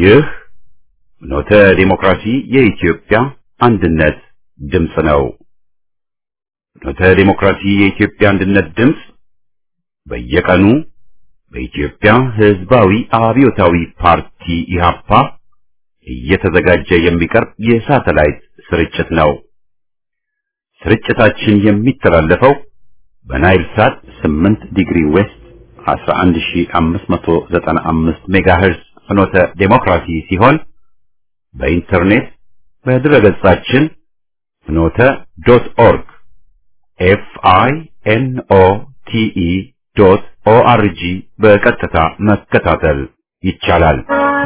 ይህ ኖተ ዲሞክራሲ የኢትዮጵያ አንድነት ድምፅ ነው። ኖተ ዲሞክራሲ የኢትዮጵያ አንድነት ድምፅ በየቀኑ በኢትዮጵያ ሕዝባዊ አብዮታዊ ፓርቲ ኢህአፓ እየተዘጋጀ የሚቀርብ የሳተላይት ስርጭት ነው። ስርጭታችን የሚተላለፈው በናይል ሳት 8 ዲግሪ ዌስት 11595 ሜጋሄርዝ ፍኖተ ዴሞክራሲ ሲሆን በኢንተርኔት በድረገጻችን ፍኖተ ዶት ኦርግ ኤፍ አይ ኤን ኦ ቲ ኢ ዶት ኦ አር ጂ በቀጥታ መከታተል ይቻላል።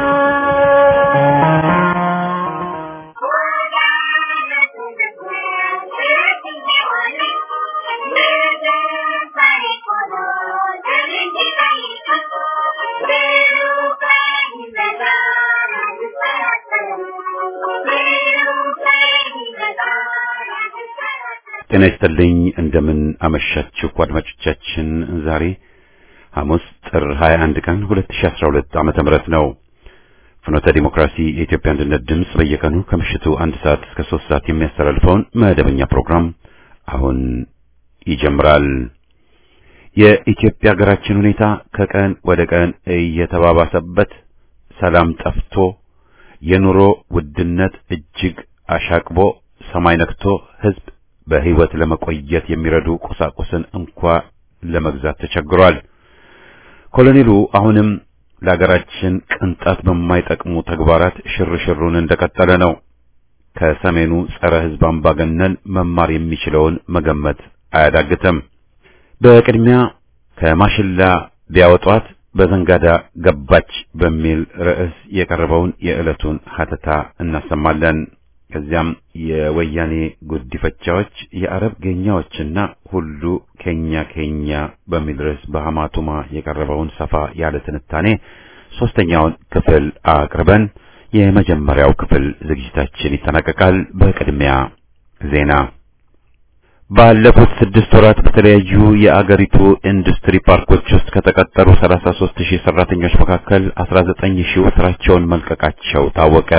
ጤና ይስጥልኝ። እንደምን አመሻችሁ አድማጮቻችን። ዛሬ ሐሙስ ጥር 21 ቀን 2012 ዓመተ ምህረት ነው። ፍኖተ ዲሞክራሲ የኢትዮጵያ አንድነት ድምፅ በየቀኑ ከምሽቱ አንድ ሰዓት እስከ ሶስት ሰዓት የሚያስተላልፈውን መደበኛ ፕሮግራም አሁን ይጀምራል። የኢትዮጵያ ሀገራችን ሁኔታ ከቀን ወደ ቀን እየተባባሰበት ሰላም ጠፍቶ የኑሮ ውድነት እጅግ አሻቅቦ ሰማይ ነክቶ ሕዝብ በህይወት ለመቆየት የሚረዱ ቁሳቁስን እንኳ ለመግዛት ተቸግሯል። ኮሎኔሉ አሁንም ለሀገራችን ቅንጣት በማይጠቅሙ ተግባራት ሽርሽሩን እንደቀጠለ ነው። ከሰሜኑ ጸረ ሕዝብ አምባገነን መማር የሚችለውን መገመት አያዳግትም። በቅድሚያ ከማሽላ ቢያወጧት በዘንጋዳ ገባች በሚል ርዕስ የቀረበውን የዕለቱን ሀተታ እናሰማለን። ከዚያም የወያኔ ጉዲፈቻዎች የአረብ ጌኛዎችና ሁሉ ኬኛ ኬኛ በሚል ርዕስ በሐማቱማ የቀረበውን ሰፋ ያለ ትንታኔ ሶስተኛውን ክፍል አቅርበን የመጀመሪያው ክፍል ዝግጅታችን ይጠናቀቃል። በቅድሚያ ዜና። ባለፉት ስድስት ወራት በተለያዩ የአገሪቱ ኢንዱስትሪ ፓርኮች ውስጥ ከተቀጠሩ 33 ሺህ ሰራተኞች መካከል 19 ሺው ስራቸውን መልቀቃቸው ታወቀ።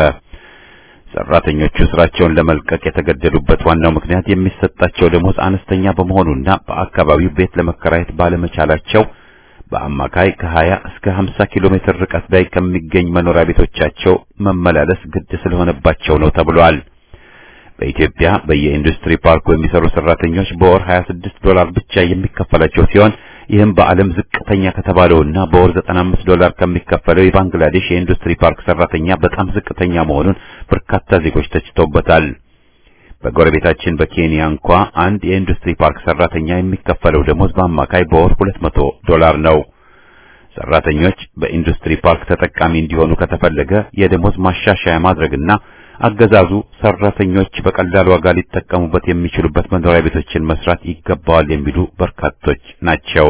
ሰራተኞቹ ስራቸውን ለመልቀቅ የተገደዱበት ዋናው ምክንያት የሚሰጣቸው ደሞዝ አነስተኛ በመሆኑና በአካባቢው ቤት ለመከራየት ባለመቻላቸው በአማካይ ከ20 እስከ 50 ኪሎ ሜትር ርቀት ላይ ከሚገኝ መኖሪያ ቤቶቻቸው መመላለስ ግድ ስለሆነባቸው ነው ተብሏል። በኢትዮጵያ በየኢንዱስትሪ ፓርኩ የሚሰሩ ሰራተኞች በወር 26 ዶላር ብቻ የሚከፈላቸው ሲሆን ይህም በዓለም ዝቅተኛ ከተባለውና በወር 95 ዶላር ከሚከፈለው የባንግላዴሽ የኢንዱስትሪ ፓርክ ሰራተኛ በጣም ዝቅተኛ መሆኑን በርካታ ዜጎች ተችተውበታል። በጎረቤታችን በኬንያ እንኳ አንድ የኢንዱስትሪ ፓርክ ሰራተኛ የሚከፈለው ደሞዝ በአማካይ በወር 200 ዶላር ነው። ሰራተኞች በኢንዱስትሪ ፓርክ ተጠቃሚ እንዲሆኑ ከተፈለገ የደሞዝ ማሻሻያ ማድረግና አገዛዙ ሰራተኞች በቀላል ዋጋ ሊጠቀሙበት የሚችሉበት መኖሪያ ቤቶችን መስራት ይገባዋል የሚሉ በርካቶች ናቸው።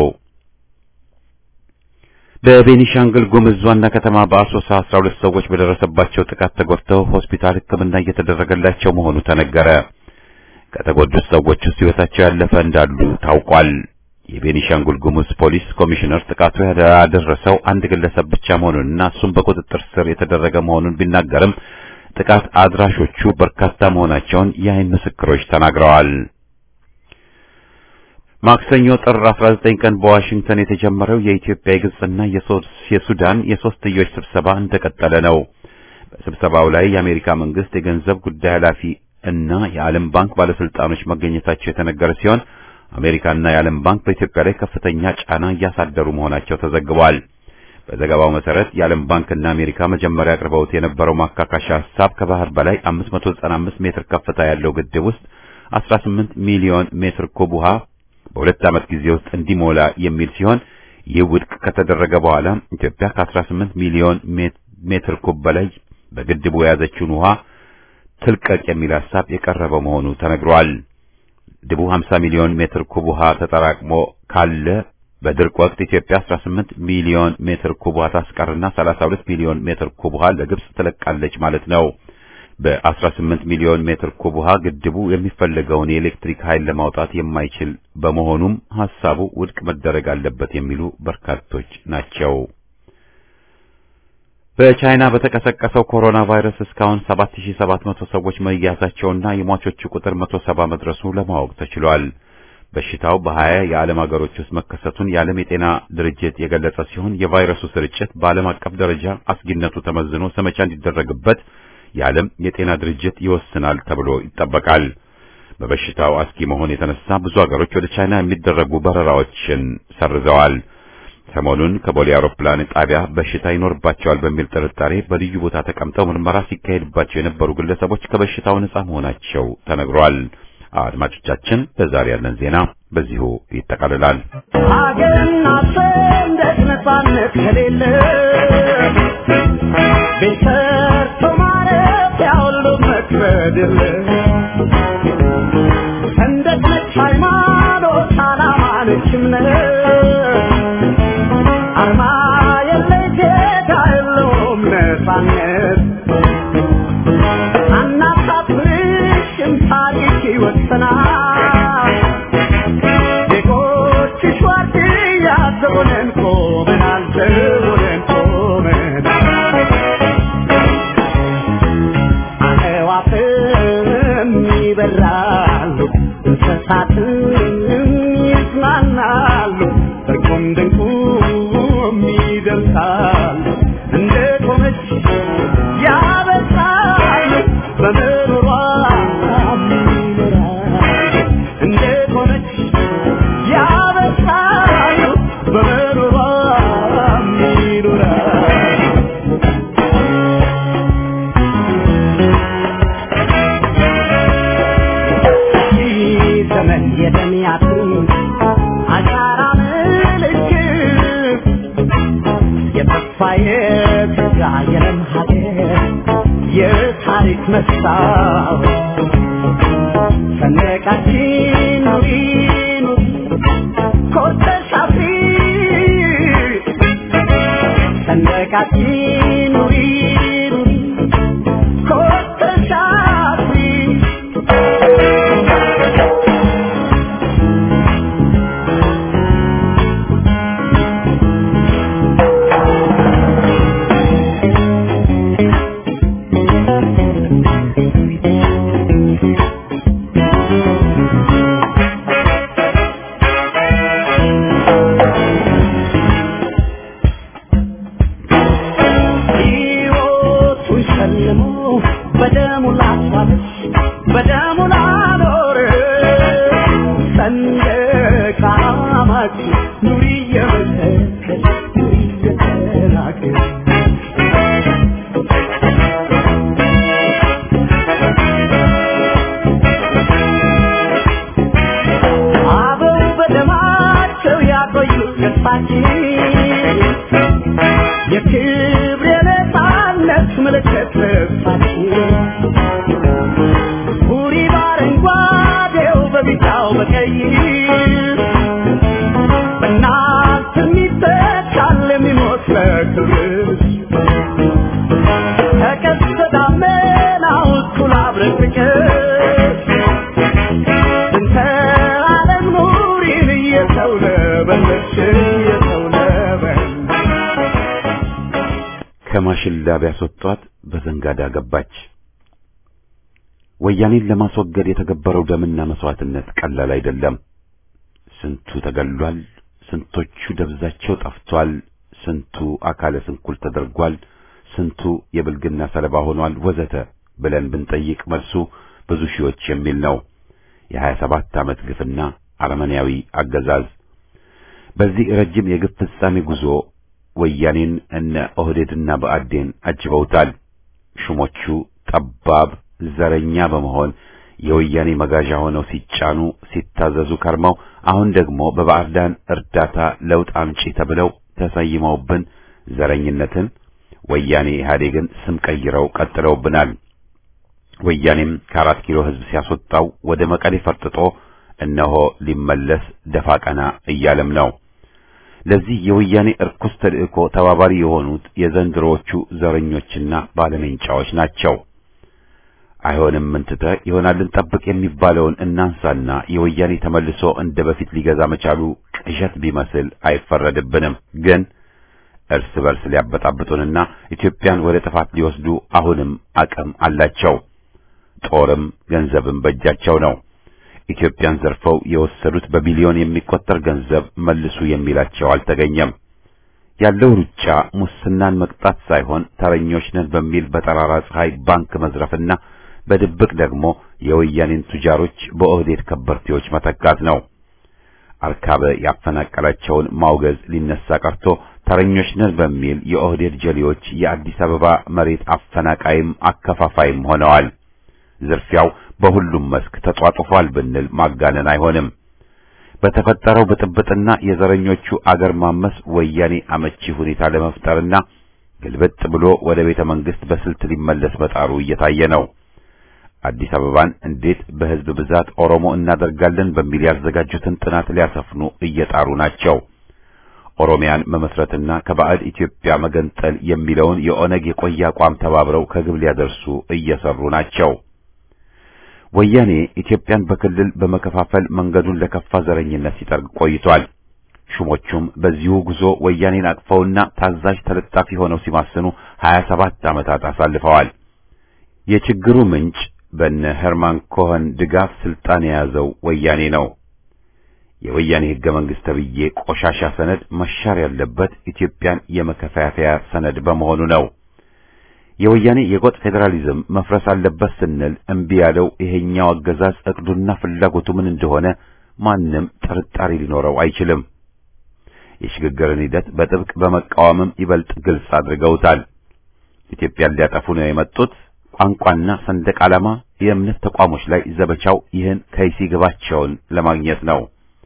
በቤኒሻንግል ጉምዝ ዋና ከተማ በአሶሳ 12 ሰዎች በደረሰባቸው ጥቃት ተጎድተው ሆስፒታል ሕክምና እየተደረገላቸው መሆኑ ተነገረ። ከተጎዱት ሰዎች ውስጥ ሕይወታቸው ያለፈ እንዳሉ ታውቋል። የቤኒሻንጉል ጉሙዝ ፖሊስ ኮሚሽነር ጥቃቱ ያደረሰው አንድ ግለሰብ ብቻ መሆኑንና እሱም በቁጥጥር ስር የተደረገ መሆኑን ቢናገርም ጥቃት አድራሾቹ በርካታ መሆናቸውን የአይን ምስክሮች ተናግረዋል። ማክሰኞ ጥር 19 ቀን በዋሽንግተን የተጀመረው የኢትዮጵያ የግብጽና የሱዳን የሶስትዮሽ ስብሰባ እንደቀጠለ ነው። በስብሰባው ላይ የአሜሪካ መንግስት የገንዘብ ጉዳይ ኃላፊ እና የዓለም ባንክ ባለስልጣኖች መገኘታቸው የተነገረ ሲሆን አሜሪካና የዓለም ባንክ በኢትዮጵያ ላይ ከፍተኛ ጫና እያሳደሩ መሆናቸው ተዘግቧል። በዘገባው መሰረት የዓለም ባንክና አሜሪካ መጀመሪያ አቅርበውት የነበረው ማካካሻ ሐሳብ ከባህር በላይ 595 ሜትር ከፍታ ያለው ግድብ ውስጥ 18 ሚሊዮን ሜትር ኩብ ውሃ በሁለት ዓመት ጊዜ ውስጥ እንዲሞላ የሚል ሲሆን ይህ ውድቅ ከተደረገ በኋላ ኢትዮጵያ ከ18 ሚሊዮን ሜትር ኩብ በላይ በግድቡ የያዘችውን ውሃ ትልቀቅ የሚል ሐሳብ የቀረበ መሆኑ ተነግሯል። ግድቡ 50 ሚሊዮን ሜትር ኩብ ውሃ ተጠራቅሞ ካለ በድርቅ ወቅት ኢትዮጵያ 18 ሚሊዮን ሜትር ኩብ ውሃ ታስቀርና 32 ሚሊዮን ሜትር ኩብ ውሃ ለግብጽ ትለቃለች ማለት ነው። በ18 ሚሊዮን ሜትር ኩብ ውሃ ግድቡ የሚፈለገውን የኤሌክትሪክ ኃይል ለማውጣት የማይችል በመሆኑም ሐሳቡ ውድቅ መደረግ አለበት የሚሉ በርካቶች ናቸው። በቻይና በተቀሰቀሰው ኮሮና ቫይረስ እስካሁን 7700 ሰዎች መያዛቸውና የሟቾቹ ቁጥር 170 መድረሱ ለማወቅ ተችሏል። በሽታው በሀያ የዓለም ሀገሮች ውስጥ መከሰቱን የዓለም የጤና ድርጅት የገለጸ ሲሆን የቫይረሱ ስርጭት በዓለም አቀፍ ደረጃ አስጊነቱ ተመዝኖ ዘመቻ እንዲደረግበት የዓለም የጤና ድርጅት ይወስናል ተብሎ ይጠበቃል። በበሽታው አስጊ መሆን የተነሳ ብዙ ሀገሮች ወደ ቻይና የሚደረጉ በረራዎችን ሰርዘዋል። ሰሞኑን ከቦሌ አውሮፕላን ጣቢያ በሽታ ይኖርባቸዋል በሚል ጥርጣሬ በልዩ ቦታ ተቀምጠው ምርመራ ሲካሄድባቸው የነበሩ ግለሰቦች ከበሽታው ነጻ መሆናቸው ተነግሯል። አድማጮቻችን ለዛሬ ያለን ዜና በዚሁ ይጠቃልላል። ሀገርና ሰንደቅ ነጻነት ከሌለ ቤት ሰርቶ ማረፊያ ሁሉ መክበድ የለ ሰንደቅ ነች ሃይማኖት፣ ዓላማ ነች እምነት አርማ የለ ጌታ የለውም ነጻነት አናሳፍርሽም ታሪክ ይወሰናል ዜጎችሽ ዋርድያ ዘቦነን ቆመናል ዘቦነን ቆመናል አዕዋፍም ይበራሉ እንስሳትም ይዝናናሉ እርቁም ድንቁም ይደርሳሉ እንደ ቆመች ያበሳሉ በምሮሯ ይኖራሉ እንደ ቆመች ያበሳሉ በምሮሯ ይኖራሉ ዘመን የደሚያቱ አሻራ ምልክት የተስፋ የተጋ የለም ሀገር የታሪክ መስታወት ሰንደቃችን ኑሪ ኑሪ ኮርተሽ አፍሪ ሰንደቃችን ኑሪ ኑሪ ኮርተሽ አፍሪ ሕይወቱን ሸልሞ በደሙ ላስዋበች በደሙ ላኖር ሰንደቅ ዓላማችን ኑሪ እየመሰከች ኑሪ እየተናገር አበው በደማቸው ያቆዩት ገጽታችን የክብር የነፃነት ምልክት ልብሳችን ቡሪ በአረንጓዴው በቢጫው በቀይ በእናንተ የሚተካል የሚሞት ለክብርሽ ከቀስተ ደመናው እኩል አብረቅርቅሽ እንተ ዓለም ኑሪን እየተውለበለብሽ እየተውለበለብሽ ከማሽላ ቢያስወጧት በዘንጋዳ ገባች። ወያኔን ለማስወገድ የተገበረው ደምና መስዋዕትነት ቀላል አይደለም። ስንቱ ተገሏል፣ ስንቶቹ ደብዛቸው ጠፍቷል፣ ስንቱ አካለ ስንኩል ተደርጓል፣ ስንቱ የብልግና ሰለባ ሆኗል፣ ወዘተ ብለን ብንጠይቅ መልሱ ብዙ ሺዎች የሚል ነው። የሀያ ሰባት ዓመት ግፍና አረመኔያዊ አገዛዝ በዚህ ረጅም የግፍ ፍጻሜ ጉዞ ወያኔን እነ ኦህዴድና ብአዴን አጅበውታል። ሹሞቹ ጠባብ ዘረኛ በመሆን የወያኔ መጋዣ ሆነው ሲጫኑ ሲታዘዙ ከርመው አሁን ደግሞ በባዕዳን እርዳታ ለውጥ አምጪ ተብለው ተሰይመውብን ዘረኝነትን ወያኔ ኢህአዴግን ስም ቀይረው ቀጥለውብናል። ወያኔም ከአራት ኪሎ ሕዝብ ሲያስወጣው ወደ መቀሌ ፈርጥጦ እነሆ ሊመለስ ደፋ ቀና እያለም ነው። ለዚህ የወያኔ እርኩስ ተልእኮ ተባባሪ የሆኑት የዘንድሮዎቹ ዘረኞችና ባለሜንጫዎች ናቸው። አይሆንም ምንትተ ይሆናልን ጠብቅ የሚባለውን እናንሳና የወያኔ ተመልሶ እንደ በፊት ሊገዛ መቻሉ ቅዠት ቢመስል አይፈረድብንም። ግን እርስ በርስ ሊያበጣብጡንና ኢትዮጵያን ወደ ጥፋት ሊወስዱ አሁንም አቅም አላቸው። ጦርም ገንዘብም በእጃቸው ነው። ኢትዮጵያን ዘርፈው የወሰዱት በቢሊዮን የሚቆጠር ገንዘብ መልሱ የሚላቸው አልተገኘም። ያለው ሩጫ ሙስናን መቅጣት ሳይሆን ተረኞች ነን በሚል በጠራራ ፀሐይ ባንክ መዝረፍና በድብቅ ደግሞ የወያኔን ቱጃሮች በኦህዴድ ከበርቴዎች መተካት ነው። አርካበ ያፈናቀላቸውን ማውገዝ ሊነሳ ቀርቶ ተረኞች ነን በሚል የኦህዴድ ጀሌዎች የአዲስ አበባ መሬት አፈናቃይም አከፋፋይም ሆነዋል። ዝርፊያው በሁሉም መስክ ተጧጡፏል ብንል ማጋነን አይሆንም። በተፈጠረው ብጥብጥና የዘረኞቹ አገር ማመስ ወያኔ አመቺ ሁኔታ ለመፍጠርና ግልብጥ ብሎ ወደ ቤተ መንግስት በስልት ሊመለስ መጣሩ እየታየ ነው። አዲስ አበባን እንዴት በህዝብ ብዛት ኦሮሞ እናደርጋለን በሚል ያዘጋጁትን ጥናት ሊያሰፍኑ እየጣሩ ናቸው። ኦሮሚያን መመስረትና ከባዕድ ኢትዮጵያ መገንጠል የሚለውን የኦነግ የቆየ አቋም ተባብረው ከግብ ሊያደርሱ እየሰሩ ናቸው። ወያኔ ኢትዮጵያን በክልል በመከፋፈል መንገዱን ለከፋ ዘረኝነት ሲጠርግ ቆይቷል። ሹሞቹም በዚሁ ጉዞ ወያኔን አቅፈውና ታዛዥ ተለጣፊ ሆነው ሲማስኑ 27 ዓመታት አሳልፈዋል። የችግሩ ምንጭ በነ ሄርማን ኮኸን ድጋፍ ስልጣን የያዘው ወያኔ ነው። የወያኔ ህገ መንግስት ተብዬ ቆሻሻ ሰነድ መሻር ያለበት ኢትዮጵያን የመከፋፈያ ሰነድ በመሆኑ ነው። የወያኔ የጎጥ ፌዴራሊዝም መፍረስ አለበት ስንል እምቢ ያለው ይሄኛው አገዛዝ እቅዱና ፍላጎቱ ምን እንደሆነ ማንም ጥርጣሬ ሊኖረው አይችልም። የሽግግርን ሂደት በጥብቅ በመቃወምም ይበልጥ ግልጽ አድርገውታል። ኢትዮጵያን ሊያጠፉ ነው የመጡት ቋንቋና ሰንደቅ ዓላማ የእምነት ተቋሞች ላይ ዘመቻው ይህን ከይሲ ግባቸውን ለማግኘት ነው።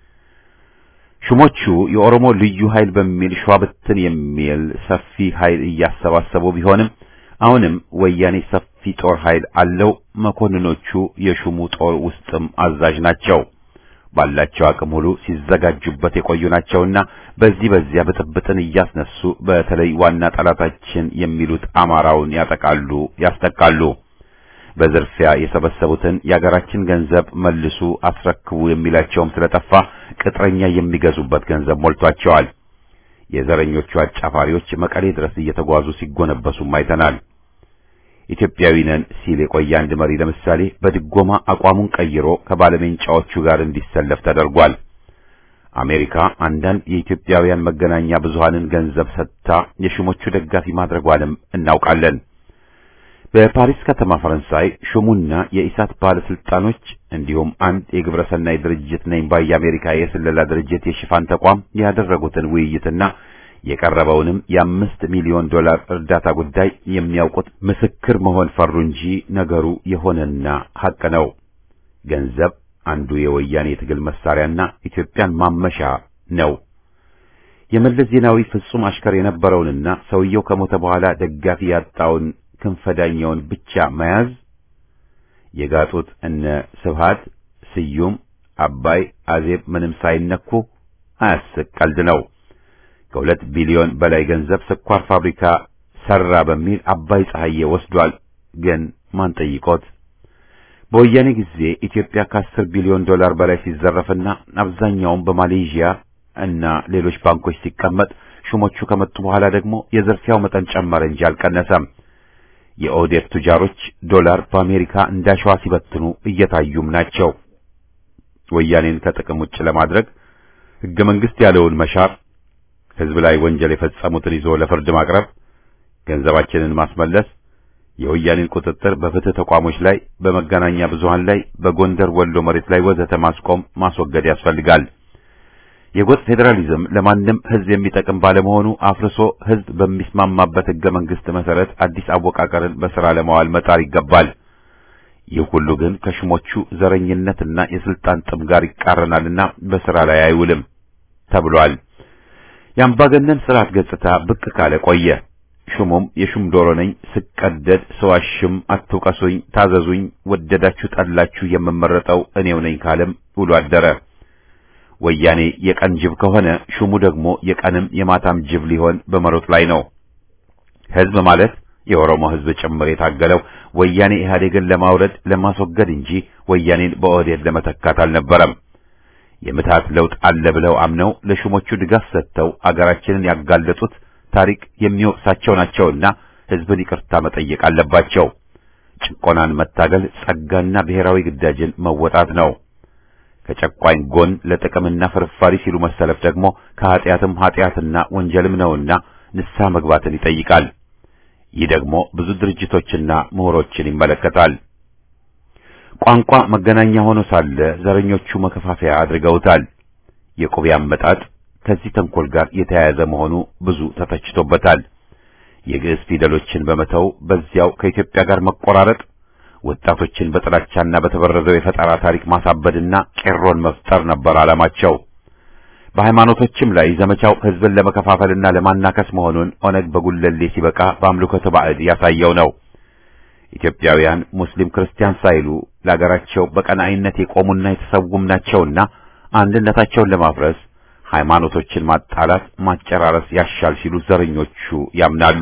ሹሞቹ የኦሮሞ ልዩ ኃይል በሚል ሸዋብትን የሚል ሰፊ ኃይል እያሰባሰቡ ቢሆንም አሁንም ወያኔ ሰፊ ጦር ኃይል አለው። መኮንኖቹ የሹሙ ጦር ውስጥም አዛዥ ናቸው። ባላቸው አቅም ሁሉ ሲዘጋጁበት የቆዩ ናቸውና በዚህ በዚያ ብጥብጥን እያስነሱ በተለይ ዋና ጠላታችን የሚሉት አማራውን ያጠቃሉ፣ ያስጠቃሉ። በዝርፊያ የሰበሰቡትን የአገራችን ገንዘብ መልሱ፣ አስረክቡ የሚላቸውም ስለጠፋ ቅጥረኛ የሚገዙበት ገንዘብ ሞልቷቸዋል። የዘረኞቹ አጫፋሪዎች መቀሌ ድረስ እየተጓዙ ሲጎነበሱም አይተናል። ኢትዮጵያዊ ነን ሲል የቆየ አንድ መሪ ለምሳሌ በድጎማ አቋሙን ቀይሮ ከባለሜንጫዎቹ ጋር እንዲሰለፍ ተደርጓል። አሜሪካ አንዳንድ የኢትዮጵያውያን መገናኛ ብዙሃንን ገንዘብ ሰጥታ የሹሞቹ ደጋፊ ማድረጓንም እናውቃለን። በፓሪስ ከተማ ፈረንሳይ ሹሙና የኢሳት ባለስልጣኖች እንዲሁም አንድ የግብረሰናይ ድርጅት ነኝ ባይ የአሜሪካ የስለላ ድርጅት የሽፋን ተቋም ያደረጉትን ውይይትና የቀረበውንም የአምስት ሚሊዮን ዶላር እርዳታ ጉዳይ የሚያውቁት ምስክር መሆን ፈሩ እንጂ ነገሩ የሆነና ሐቅ ነው። ገንዘብ አንዱ የወያኔ የትግል መሳሪያና ኢትዮጵያን ማመሻ ነው። የመለስ ዜናዊ ፍጹም አሽከር የነበረውንና ሰውየው ከሞተ በኋላ ደጋፊ ያጣውን ክንፈዳኛውን ብቻ መያዝ የጋጡት እነ ስብሃት ስዩም፣ አባይ፣ አዜብ ምንም ሳይነኩ አያስቅ ቀልድ ነው። ከሁለት ቢሊዮን በላይ ገንዘብ ስኳር ፋብሪካ ሰራ በሚል አባይ ፀሐዬ ወስዷል። ግን ማን ጠይቆት? በወያኔ ጊዜ ኢትዮጵያ ከአስር ቢሊዮን ዶላር በላይ ሲዘረፍና አብዛኛውም በማሌዥያ እና ሌሎች ባንኮች ሲቀመጥ ሹሞቹ ከመጡ በኋላ ደግሞ የዝርፊያው መጠን ጨመረ እንጂ አልቀነሰም። የኦህዴድ ቱጃሮች ዶላር በአሜሪካ እንዳሸዋ ሲበትኑ እየታዩም ናቸው። ወያኔን ከጥቅም ውጭ ለማድረግ ሕገ መንግሥት ያለውን መሻር ሕዝብ ላይ ወንጀል የፈጸሙትን ይዞ ለፍርድ ማቅረብ፣ ገንዘባችንን ማስመለስ፣ የወያኔን ቁጥጥር በፍትህ ተቋሞች ላይ፣ በመገናኛ ብዙሃን ላይ፣ በጎንደር ወሎ መሬት ላይ ወዘተ ማስቆም ማስወገድ ያስፈልጋል። የጎጥ ፌዴራሊዝም ለማንም ሕዝብ የሚጠቅም ባለመሆኑ አፍርሶ ሕዝብ በሚስማማበት ሕገ መንግሥት መሰረት አዲስ አወቃቀርን በሥራ ለማዋል መጣር ይገባል። ይህ ሁሉ ግን ከሹሞቹ ዘረኝነትና የስልጣን ጥም ጋር ይቃረናልና በሥራ ላይ አይውልም ተብሏል። የአምባገነን ስርዓት ገጽታ ብቅ ካለ ቆየ። ሹሙም የሹም ዶሮ ነኝ፣ ስቀደድ ሰዋሽም፣ አትውቀሱኝ፣ ታዘዙኝ፣ ወደዳችሁ ጠላችሁ የምመረጠው እኔው ነኝ ካለም ውሎ አደረ። ወያኔ የቀን ጅብ ከሆነ ሹሙ ደግሞ የቀንም የማታም ጅብ ሊሆን በመሮጥ ላይ ነው። ሕዝብ ማለት የኦሮሞ ሕዝብ ጭምር የታገለው ወያኔ ኢህአዴግን ለማውረድ ለማስወገድ እንጂ ወያኔን በኦህዴድ ለመተካት አልነበረም። የምትሃት ለውጥ አለ ብለው አምነው ለሹሞቹ ድጋፍ ሰጥተው አገራችንን ያጋለጡት ታሪክ የሚወቅሳቸው ናቸውና ሕዝብን ይቅርታ መጠየቅ አለባቸው። ጭቆናን መታገል ጸጋና ብሔራዊ ግዳጅን መወጣት ነው። ከጨቋኝ ጎን ለጥቅምና ፍርፋሪ ሲሉ መሰለፍ ደግሞ ከኀጢአትም ኀጢአትና ወንጀልም ነውና ንስሐ መግባትን ይጠይቃል። ይህ ደግሞ ብዙ ድርጅቶችና ምሁሮችን ይመለከታል። ቋንቋ መገናኛ ሆኖ ሳለ ዘረኞቹ መከፋፈያ አድርገውታል። የቁቤ አመጣጥ ከዚህ ተንኮል ጋር የተያያዘ መሆኑ ብዙ ተተችቶበታል። የግዕዝ ፊደሎችን በመተው በዚያው ከኢትዮጵያ ጋር መቆራረጥ ወጣቶችን በጥላቻና በተበረዘው የፈጠራ ታሪክ ማሳበድና ቄሮን መፍጠር ነበር ዓላማቸው። በሃይማኖቶችም ላይ ዘመቻው ሕዝብን ለመከፋፈልና ለማናከስ መሆኑን ኦነግ በጉለሌ ሲበቃ በአምልኮተ ባዕድ ያሳየው ነው። ኢትዮጵያውያን ሙስሊም ክርስቲያን ሳይሉ ለአገራቸው በቀናኢነት የቆሙና የተሰውም ናቸውና አንድነታቸውን ለማፍረስ ሃይማኖቶችን ማጣላት፣ ማጨራረስ ያሻል ሲሉ ዘረኞቹ ያምናሉ።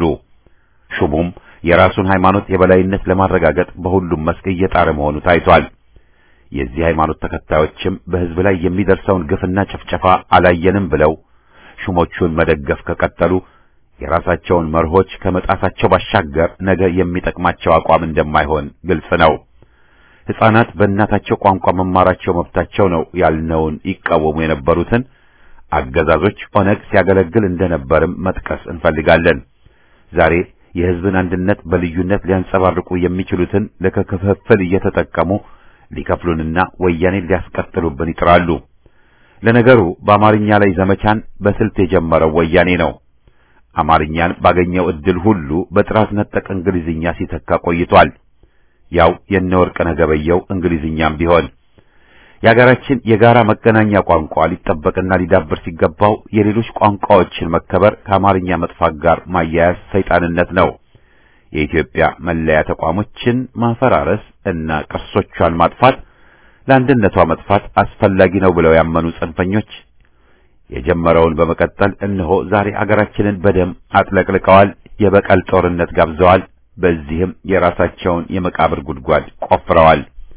ሹሙም የራሱን ሃይማኖት የበላይነት ለማረጋገጥ በሁሉም መስክ እየጣረ መሆኑ ታይቷል። የዚህ ሃይማኖት ተከታዮችም በሕዝብ ላይ የሚደርሰውን ግፍና ጭፍጨፋ አላየንም ብለው ሹሞቹን መደገፍ ከቀጠሉ የራሳቸውን መርሆች ከመጣሳቸው ባሻገር ነገ የሚጠቅማቸው አቋም እንደማይሆን ግልጽ ነው። ሕፃናት በእናታቸው ቋንቋ መማራቸው መብታቸው ነው ያልነውን ይቃወሙ የነበሩትን አገዛዞች ኦነግ ሲያገለግል እንደነበርም መጥቀስ እንፈልጋለን። ዛሬ የሕዝብን አንድነት በልዩነት ሊያንጸባርቁ የሚችሉትን ለክፍፍል እየተጠቀሙ ሊከፍሉንና ወያኔን ሊያስቀጥሉብን ይጥራሉ። ለነገሩ በአማርኛ ላይ ዘመቻን በስልት የጀመረው ወያኔ ነው። አማርኛን ባገኘው ዕድል ሁሉ በጥራት ነጠቅ እንግሊዝኛ ሲተካ ቆይቷል። ያው የነወርቅነህ ገበየሁ እንግሊዝኛም ቢሆን የሀገራችን የጋራ መገናኛ ቋንቋ ሊጠበቅና ሊዳብር ሲገባው የሌሎች ቋንቋዎችን መከበር ከአማርኛ መጥፋት ጋር ማያያዝ ሰይጣንነት ነው። የኢትዮጵያ መለያ ተቋሞችን ማፈራረስ እና ቅርሶቿን ማጥፋት ለአንድነቷ መጥፋት አስፈላጊ ነው ብለው ያመኑ ጽንፈኞች የጀመረውን በመቀጠል እነሆ ዛሬ አገራችንን በደም አጥለቅልቀዋል። የበቀል ጦርነት ጋብዘዋል። በዚህም የራሳቸውን የመቃብር ጉድጓድ ቆፍረዋል።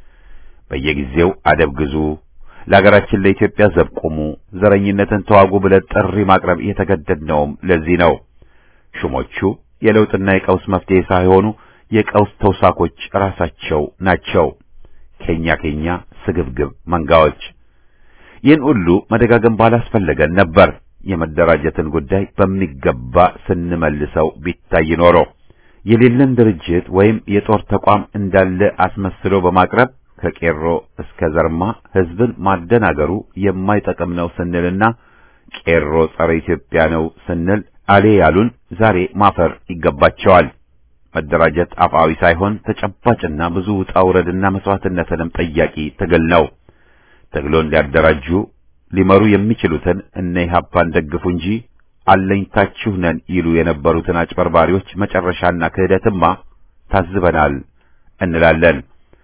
በየጊዜው አደብ ግዙ፣ ለሀገራችን ለኢትዮጵያ ዘብ ቁሙ፣ ዘረኝነትን ተዋጉ ብለን ጥሪ ማቅረብ የተገደድነውም ለዚህ ነው። ሹሞቹ የለውጥና የቀውስ መፍትሄ ሳይሆኑ የቀውስ ተውሳኮች ራሳቸው ናቸው። ኬኛ ኬኛ ስግብግብ መንጋዎች። ይህን ሁሉ መደጋገም ባላስፈለገን ነበር። የመደራጀትን ጉዳይ በሚገባ ስንመልሰው ቢታይ ኖሮ የሌለን ድርጅት ወይም የጦር ተቋም እንዳለ አስመስሎ በማቅረብ ከቄሮ እስከ ዘርማ ሕዝብን ማደናገሩ የማይጠቅም ነው ስንልና ቄሮ ጸረ ኢትዮጵያ ነው ስንል አሌ ያሉን ዛሬ ማፈር ይገባቸዋል። መደራጀት አፋዊ ሳይሆን ተጨባጭና ብዙ ውጣ ውረድና መስዋዕትነትንም ጠያቂ ትግል ነው። ትግሉን ሊያደራጁ ሊመሩ የሚችሉትን እነ ኢህአፓን ደግፉ እንጂ አለኝታችሁ ነን ይሉ የነበሩትን አጭበርባሪዎች መጨረሻና ክህደትማ ታዝበናል እንላለን።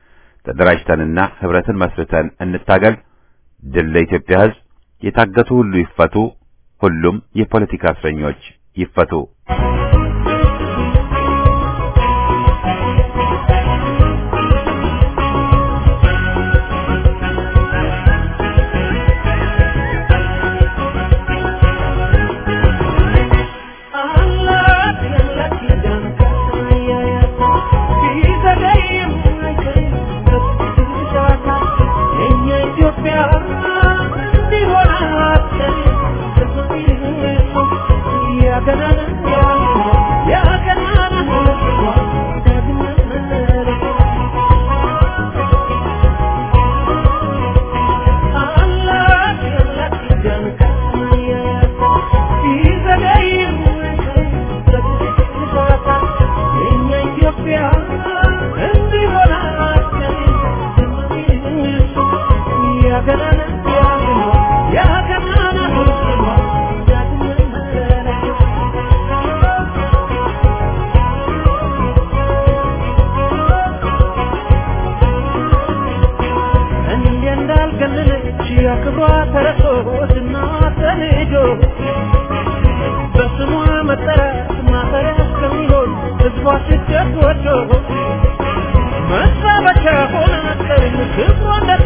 ተደራጅተንና ህብረትን መስርተን እንታገል። ድል ለኢትዮጵያ ሕዝብ። የታገቱ ሁሉ ይፈቱ። ሁሉም የፖለቲካ እስረኞች ይፈቱ።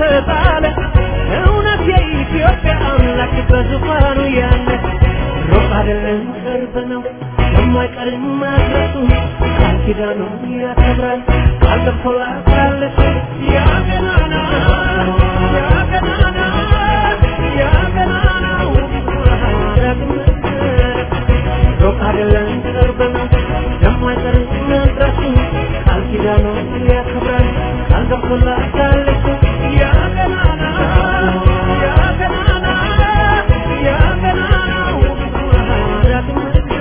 እውነት የኢትዮጵያ አምላክ በዙፋኑ ያለ ሮጣ አይደለም ቅርብ ነው የማይቀርም መድረሱ ቃል ኪዳኑን ያከብራል ቃል ገብቶላታለች ያ ገናና ያ ገናና ያ ገናናው ዳግም ሩቅ አይደለም ቅርብ ነው የማይቀርም መድረሱ ቃል ኪዳኑን ያከብራል ቃል ገብቶላታለች ያ ገናና ያ ገናና ያ ገናናው ዳግም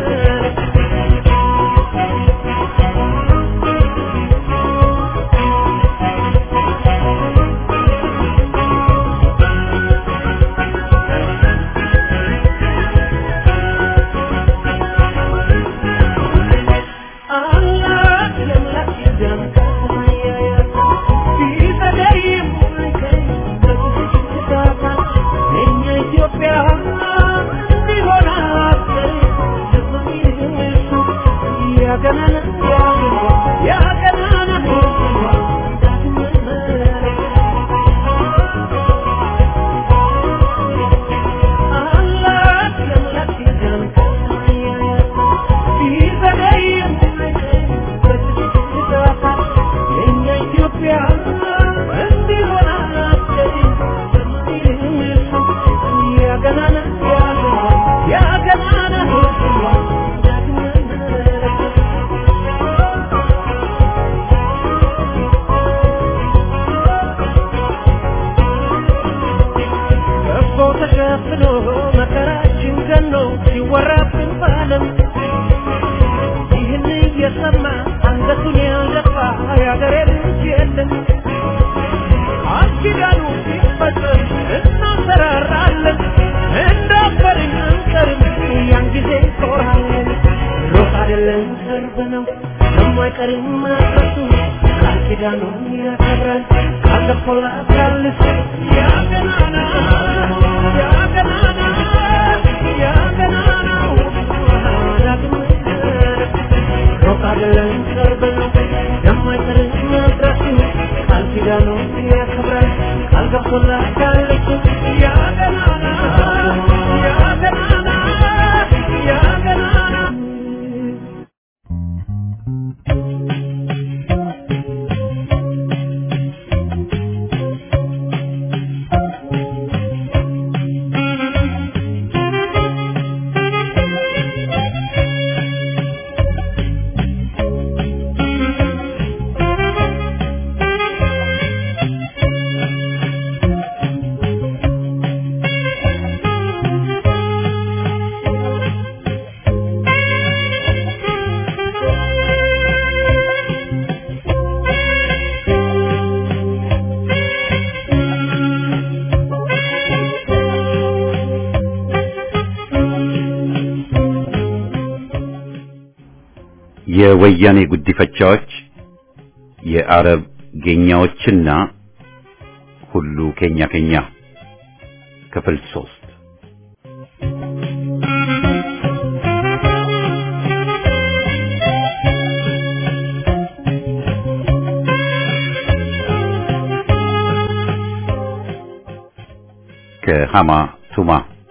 እኮ ተሸፍኖ መከራችን ገኖ ሲወራብን ባለም ይህን እየሰማ አንገቱን ያልደፋ የአገሬ ልጅ የለም። ቃል ኪዳኑ ሲፈጸም እናንሰራራለን፣ እንዳፈርን አንቀርም፣ ያን ጊዜ እንኮራለን። ሩቅ አይደለም ቅርብ ነው የማይቀርም መድረሱ ቃል ኪዳኑን ያከብራል ቃል ገብቶላታል ያ ገናና ያ ገናና ያ ገናናው ዳግም ሩቅ አይደለም ቅርብ ነው የማይቀርም መድረሱ ቃል ኪዳኑን ያከብራል ቃል ገብቶላታል ያ ገናና ያ ገናና ያ ገናና የወያኔ ጉዲፈቻዎች የአረብ ጌኛዎችና ሁሉ ኬኛ ኬኛ ክፍል ሶስት ከሃማ ቱማ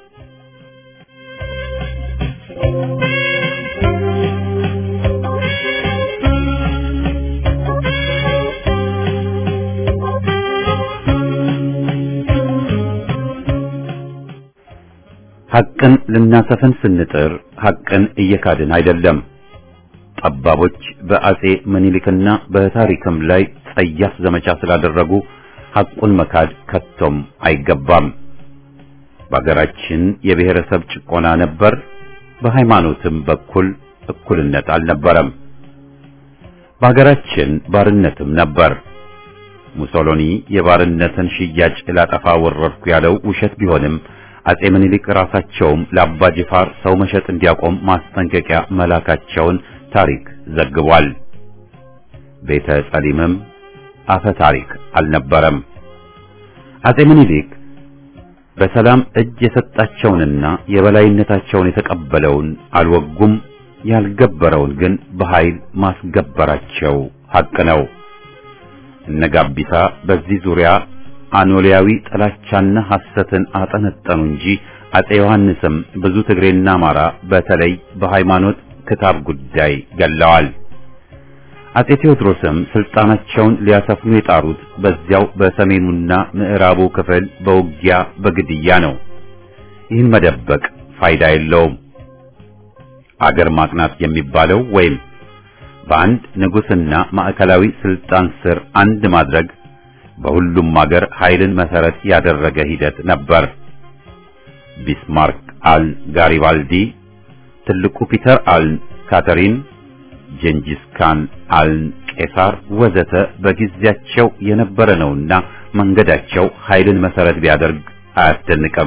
ሐቅን ልናሰፍን ስንጥር ሐቅን እየካድን አይደለም። ጠባቦች በአጼ ምኒልክና በታሪክም ላይ ጸያፍ ዘመቻ ስላደረጉ ሐቁን መካድ ከቶም አይገባም። በአገራችን የብሔረሰብ ጭቆና ነበር። በሃይማኖትም በኩል እኩልነት አልነበረም። በአገራችን ባርነትም ነበር። ሙሶሎኒ የባርነትን ሽያጭ ላጠፋ ወረድኩ ያለው ውሸት ቢሆንም አጼ ምኒልክ ራሳቸውም ለአባ ጅፋር ሰው መሸጥ እንዲያቆም ማስጠንቀቂያ መላካቸውን ታሪክ ዘግቧል። ቤተ ጸሊምም አፈ ታሪክ አልነበረም። አጼ ምኒልክ በሰላም እጅ የሰጣቸውንና የበላይነታቸውን የተቀበለውን አልወጉም፣ ያልገበረውን ግን በኃይል ማስገበራቸው ሐቅ ነው። እነ ጋቢሳ በዚህ ዙሪያ አኖሊያዊ ጥላቻና ሐሰትን አጠነጠኑ እንጂ አጼ ዮሐንስም ብዙ ትግሬና አማራ በተለይ በሃይማኖት ክታብ ጉዳይ ገለዋል። አጼ ቴዎድሮስም ስልጣናቸውን ሊያሰፍኑ የጣሩት በዚያው በሰሜኑና ምዕራቡ ክፍል በውጊያ በግድያ ነው። ይህን መደበቅ ፋይዳ የለውም። አገር ማቅናት የሚባለው ወይም በአንድ ንጉስና ማዕከላዊ ስልጣን ስር አንድ ማድረግ በሁሉም አገር ኃይልን መሰረት ያደረገ ሂደት ነበር። ቢስማርክ አል ጋሪባልዲ፣ ትልቁ ፒተር አል ካተሪን፣ ጀንጂስ ካን አል ቄሳር ወዘተ በጊዜያቸው የነበረ ነውና መንገዳቸው ኃይልን መሰረት ቢያደርግ አያስደንቅም።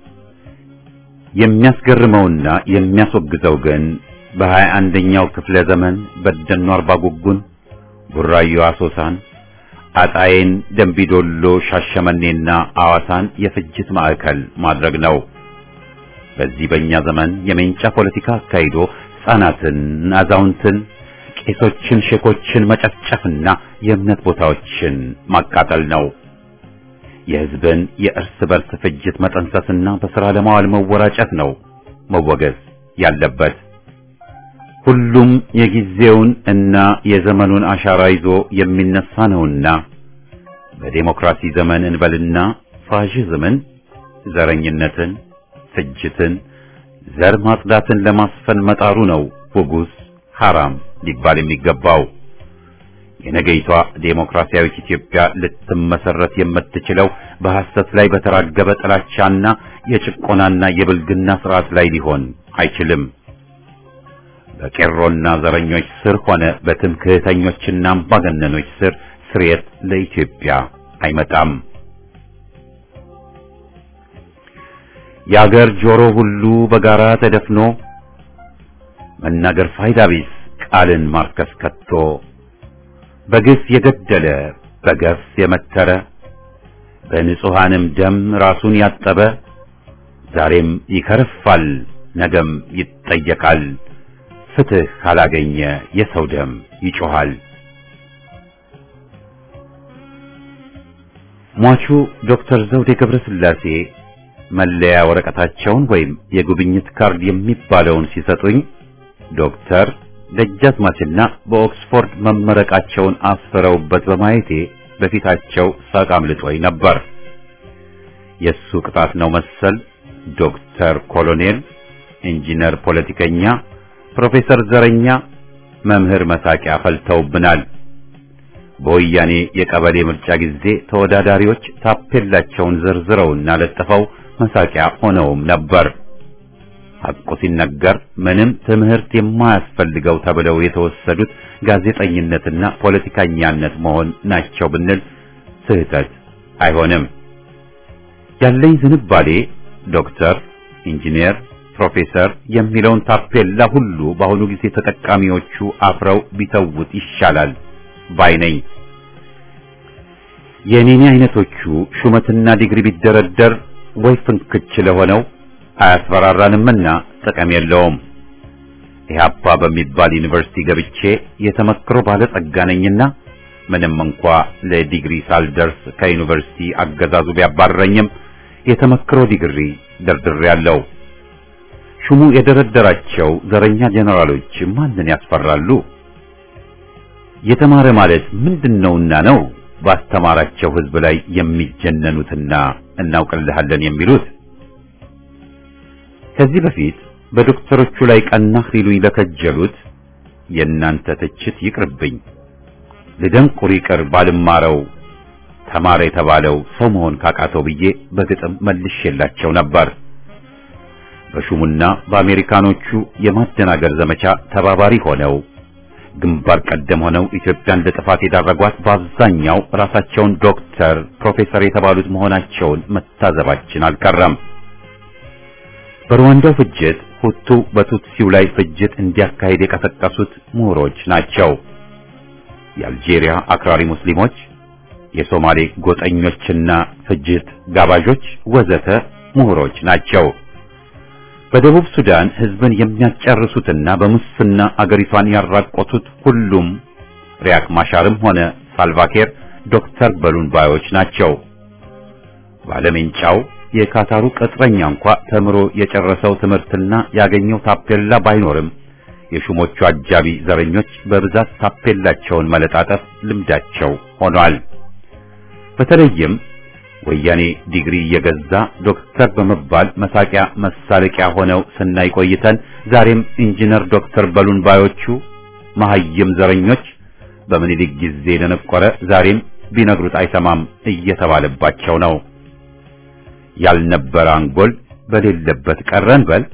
የሚያስገርመውና የሚያስወግዘው ግን በሀያ አንደኛው ክፍለ ዘመን በደኖ አርባ ጉጉን፣ ቡራዮ አሶሳን፣ አጣዬን፣ ደንቢዶሎ፣ ሻሸመኔና አዋሳን የፍጅት ማዕከል ማድረግ ነው። በዚህ በእኛ ዘመን የሜንጫ ፖለቲካ አካሂዶ ሕፃናትን፣ አዛውንትን፣ ቄሶችን፣ ሼኮችን መጨፍጨፍና የእምነት ቦታዎችን ማቃጠል ነው። የሕዝብን የእርስ በርስ ፍጅት መጠንሰስና በሥራ ለማዋል መወራጨት ነው መወገዝ ያለበት። ሁሉም የጊዜውን እና የዘመኑን አሻራ ይዞ የሚነሳ ነውና በዴሞክራሲ ዘመን እንበልና ፋሽዝምን፣ ዘረኝነትን፣ ፍጅትን፣ ዘር ማጽዳትን ለማስፈን መጣሩ ነው ውጉዝ ሐራም ሊባል የሚገባው። የነገይቷ ዴሞክራሲያዊት ኢትዮጵያ ልትመሰረት የምትችለው በሐሰት ላይ በተራገበ ጥላቻና የጭቆናና የብልግና ስርዓት ላይ ሊሆን አይችልም። በቄሮና ዘረኞች ስር ሆነ በትምክህተኞችና አምባገነኖች ስር ስርየት ለኢትዮጵያ አይመጣም። የአገር ጆሮ ሁሉ በጋራ ተደፍኖ መናገር ፋይዳ ቢስ ቃልን ማርከስ ከቶ በግፍ የገደለ በገፍ የመተረ በንጹሐንም ደም ራሱን ያጠበ ዛሬም ይከርፋል፣ ነገም ይጠየቃል። ፍትህ ካላገኘ የሰው ደም ይጮኻል። ሟቹ ዶክተር ዘውዴ ገብረ ሥላሴ መለያ ወረቀታቸውን ወይም የጉብኝት ካርድ የሚባለውን ሲሰጡኝ ዶክተር ደጃዝማችና በኦክስፎርድ መመረቃቸውን አስፍረውበት በማየቴ በፊታቸው ሳቅ አምልጦኝ ነበር። የሱ ቅጣት ነው መሰል ዶክተር ኮሎኔል፣ ኢንጂነር፣ ፖለቲከኛ፣ ፕሮፌሰር ዘረኛ፣ መምህር መሳቂያ ፈልተውብናል። በወያኔ የቀበሌ ምርጫ ጊዜ ተወዳዳሪዎች ታፔላቸውን ዘርዝረውና ለጥፈው መሳቂያ ሆነውም ነበር። ሐቁ ሲነገር ምንም ትምህርት የማያስፈልገው ተብለው የተወሰዱት ጋዜጠኝነትና ፖለቲከኛነት መሆን ናቸው ብንል ስህተት አይሆንም። ያለኝ ዝንባሌ ዶክተር፣ ኢንጂነር፣ ፕሮፌሰር የሚለውን ታፔላ ሁሉ በአሁኑ ጊዜ ተጠቃሚዎቹ አፍረው ቢተውት ይሻላል ባይ ነኝ። የኔኔ አይነቶቹ ሹመትና ዲግሪ ቢደረደር ወይ ፍንክች ለሆነው አያስፈራራንምና ጥቅም የለውም። ኢህአፓ በሚባል ዩኒቨርሲቲ ገብቼ የተመክሮ ባለጸጋ ነኝና ምንም እንኳ ለዲግሪ ሳልደርስ ከዩኒቨርሲቲ አገዛዙ ቢያባረኝም የተመክሮ ዲግሪ ደርድሬያለሁ። ሹሙ የደረደራቸው ዘረኛ ጄኔራሎች ማንን ያስፈራሉ? የተማረ ማለት ምንድነውና ነው ባስተማራቸው ህዝብ ላይ የሚጀነኑትና እናውቅልሃለን የሚሉት? ከዚህ በፊት በዶክተሮቹ ላይ ቀናህ ሊሉኝ ለከጀሉት የእናንተ ትችት ይቅርብኝ፣ ልደንቁር ይቅር ባልማረው ተማረ የተባለው ሰው መሆን ካቃተው ብዬ በግጥም መልሼላቸው ነበር። በሹሙና በአሜሪካኖቹ የማደናገር ዘመቻ ተባባሪ ሆነው ግንባር ቀደም ሆነው ኢትዮጵያን ለጥፋት የዳረጓት በአብዛኛው ራሳቸውን ዶክተር፣ ፕሮፌሰር የተባሉት መሆናቸውን መታዘባችን አልቀረም። በሩዋንዳው ፍጅት ሁቱ በቱትሲው ላይ ፍጅት እንዲያካሄድ የቀሰቀሱት ምሁሮች ናቸው። የአልጄሪያ አክራሪ ሙስሊሞች፣ የሶማሌ ጎጠኞችና ፍጅት ጋባዦች ወዘተ ምሁሮች ናቸው። በደቡብ ሱዳን ህዝብን የሚያጨርሱትና በሙስና አገሪቷን ያራቆቱት ሁሉም ሪያክ ማሻርም ሆነ ሳልቫኬር ዶክተር በሉን ባዮች ናቸው። ባለሜንጫው የካታሩ ቅጥረኛ እንኳ ተምሮ የጨረሰው ትምህርትና ያገኘው ታፔላ ባይኖርም የሹሞቹ አጃቢ ዘረኞች በብዛት ታፔላቸውን መለጣጠፍ ልምዳቸው ሆኗል። በተለይም ወያኔ ዲግሪ እየገዛ ዶክተር በመባል መሳቂያ መሳለቂያ ሆነው ስናይ ቆይተን ዛሬም ኢንጂነር ዶክተር በሉን ባዮቹ መሐይም ዘረኞች በምኒልክ ጊዜ ደነቆረ ዛሬም ቢነግሩት አይሰማም እየተባለባቸው ነው። ያልነበረ አንጎል በሌለበት ቀረን በል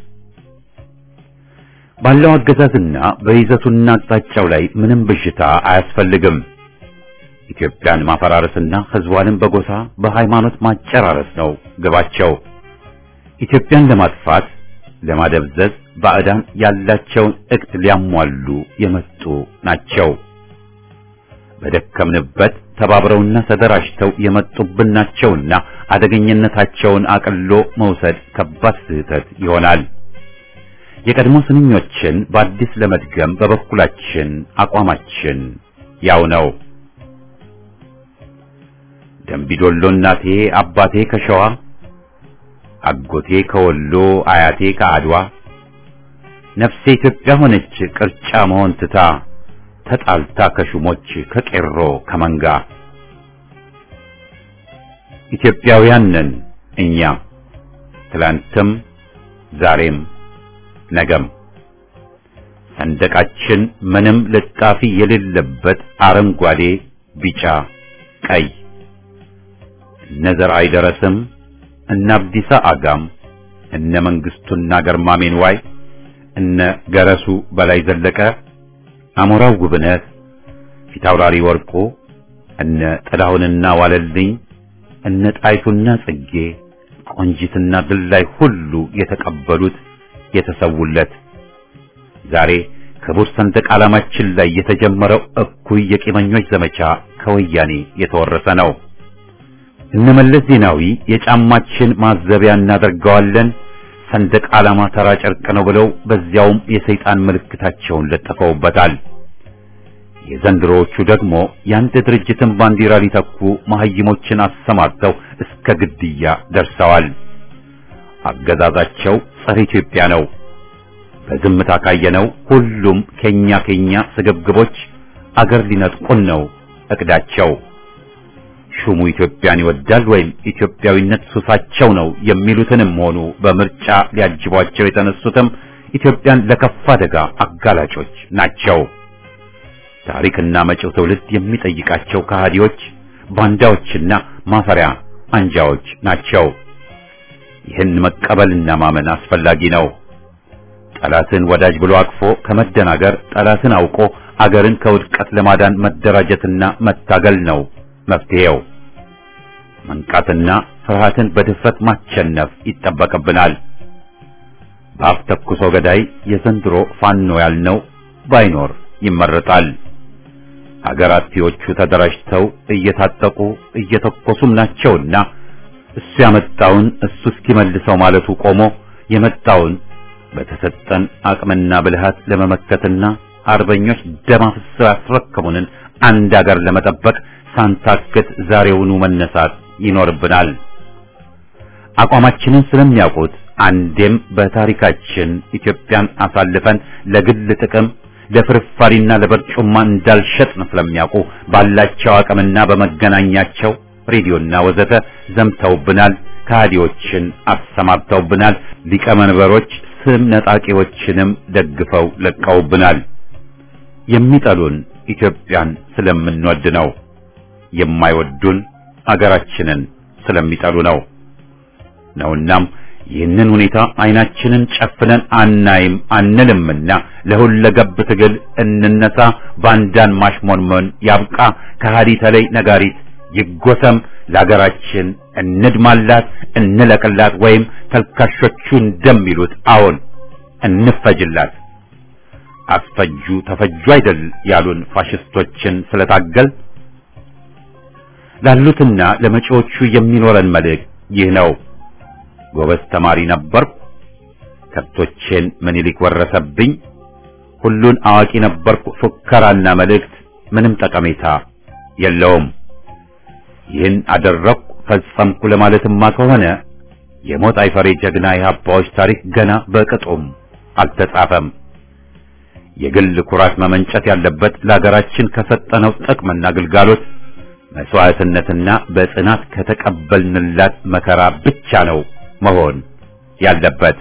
ባለው አገዛዝና በይዘቱና አቅጣጫው ላይ ምንም ብዥታ አያስፈልግም። ኢትዮጵያን ማፈራረስና ሕዝቧንም በጎሳ በሃይማኖት ማጨራረስ ነው ግባቸው። ኢትዮጵያን ለማጥፋት ለማደብዘዝ ባዕዳን ያላቸውን እቅድ ሊያሟሉ የመጡ ናቸው። በደከምንበት ተባብረውና ተደራጅተው የመጡብን ናቸውና አደገኝነታቸውን አቅሎ መውሰድ ከባድ ስህተት ይሆናል። የቀድሞ ስንኞችን በአዲስ ለመድገም በበኩላችን አቋማችን ያው ነው። ደምቢዶሎ እናቴ አባቴ ከሸዋ አጎቴ ከወሎ አያቴ ከአድዋ ነፍሴ ኢትዮጵያ ሆነች ቅርጫ መሆን ትታ ተጣልታ ከሹሞች ከቄሮ ከመንጋ ኢትዮጵያውያን ነን እኛ ትላንትም ዛሬም ነገም ሰንደቃችን ምንም ልጣፊ የሌለበት አረንጓዴ፣ ቢጫ፣ ቀይ እነ ዘርአይ ደረስም እነ አብዲሳ አጋም እነ መንግስቱና ገርማሜን ዋይ እነ ገረሱ በላይ ዘለቀ አሞራው ጉብነት ፊታውራሪ ወርቁ እነ ጥላሁንና ዋለልኝ እነ ጣይቱና ጽጌ ቆንጂትና ድላይ ሁሉ የተቀበሉት የተሰውለት ዛሬ ክቡር ሰንደቅ ዓላማችን ላይ የተጀመረው እኩይ የቂመኞች ዘመቻ ከወያኔ የተወረሰ ነው። እነመለስ ዜናዊ የጫማችን ማዘቢያ እናደርገዋለን ሰንደቅ ዓላማ ተራ ጨርቅ ነው ብለው በዚያውም የሰይጣን ምልክታቸውን ለጥፈውበታል። የዘንድሮዎቹ ደግሞ የአንድ ድርጅትን ባንዲራ ሊተኩ መሐይሞችን አሰማርተው እስከ ግድያ ደርሰዋል። አገዛዛቸው ጸረ ኢትዮጵያ ነው። በዝምታ ካየነው ሁሉም ከኛ ከኛ ስግብግቦች አገር ሊነጥቁን ነው እቅዳቸው። ሹሙ ኢትዮጵያን ይወዳል ወይም ኢትዮጵያዊነት ሱሳቸው ነው የሚሉትንም ሆኑ በምርጫ ሊያጅቧቸው የተነሱትም ኢትዮጵያን ለከፋ አደጋ አጋላጮች ናቸው። ታሪክና መጪው ትውልድ የሚጠይቃቸው ከሃዲዎች፣ ባንዳዎችና ማፈሪያ አንጃዎች ናቸው። ይህን መቀበልና ማመን አስፈላጊ ነው። ጠላትን ወዳጅ ብሎ አቅፎ ከመደናገር ጠላትን አውቆ አገርን ከውድቀት ለማዳን መደራጀትና መታገል ነው መፍትሄው። መንቃትና ፍርሃትን በድፍረት ማቸነፍ ይጠበቅብናል። በአፍ ተኩሶ ገዳይ የዘንድሮ ፋኖ ያልነው ባይኖር ይመረጣል። አገር አጥፊዎቹ ተደራጅተው እየታጠቁ እየተኮሱም ናቸውና እሱ ያመጣውን እሱ እስኪመልሰው ማለቱ ቆሞ የመጣውን በተሰጠን አቅምና ብልሃት ለመመከትና አርበኞች ደም አፍስሰው ያስረከቡንን አንድ አገር ለመጠበቅ ሳንታክት ዛሬውኑ መነሳት ይኖርብናል። አቋማችንን ስለሚያውቁት አንዴም በታሪካችን ኢትዮጵያን አሳልፈን ለግል ጥቅም ለፍርፋሪና ለበርጩማ እንዳልሸጥን ስለሚያውቁ ባላቸው አቅምና በመገናኛቸው ሬዲዮና ወዘተ ዘምተውብናል። ከሃዲዎችን አሰማርተውብናል። ሊቀመንበሮች ስም ነጣቂዎችንም ደግፈው ለቀውብናል። የሚጠሉን ኢትዮጵያን ስለምንወድ ነው። የማይወዱን አገራችንን ስለሚጠሉ ነው ነውናም ይህንን ሁኔታ አይናችንን ጨፍነን አናይም አንልምና ለሁለገብ ትግል እንነሳ። ባንዳን ማሽሞንመን ያብቃ። ከሃዲ ተለይ ነጋሪት ይጎሰም። ለሀገራችን እንድማላት፣ እንለቅላት፣ ወይም ተልካሾቹ እንደሚሉት አዎን እንፈጅላት። አስፈጁ ተፈጁ አይደል ያሉን ፋሽስቶችን ስለታገል ላሉትና ለመጪዎቹ የሚኖረን መልእክት ይህ ነው። ጎበዝ ተማሪ ነበርኩ፣ ከብቶቼን ምኒልክ ወረሰብኝ፣ ሁሉን አዋቂ ነበርኩ፣ ፉከራና መልእክት ምንም ጠቀሜታ የለውም። ይህን አደረግኩ፣ ፈጸምኩ ለማለትማ ከሆነ የሞት አይፈሬ ጀግና የሀባዎች ታሪክ ገና በቅጡም አልተጻፈም። የግል ኩራት መመንጨት ያለበት ለሀገራችን ከሰጠነው ጥቅምና ግልጋሎት መስዋዕትነትና በጽናት ከተቀበልንላት መከራ ብቻ ነው መሆን ያለበት።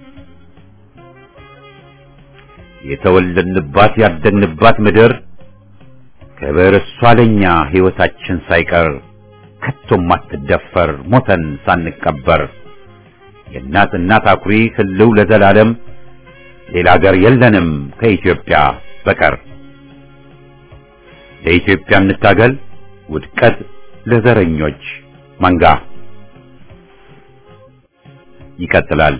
የተወለድንባት ያደግንባት ምድር ክብር እሷ ለኛ ሕይወታችን ሳይቀር ከቶም አትደፈር ሞተን ሳንቀበር የእናት እናት አኩሪ ህልው ለዘላለም ሌላ አገር የለንም ከኢትዮጵያ በቀር። ለኢትዮጵያ እንታገል ውድቀት ለዘረኞች መንጋ። ይቀጥላል።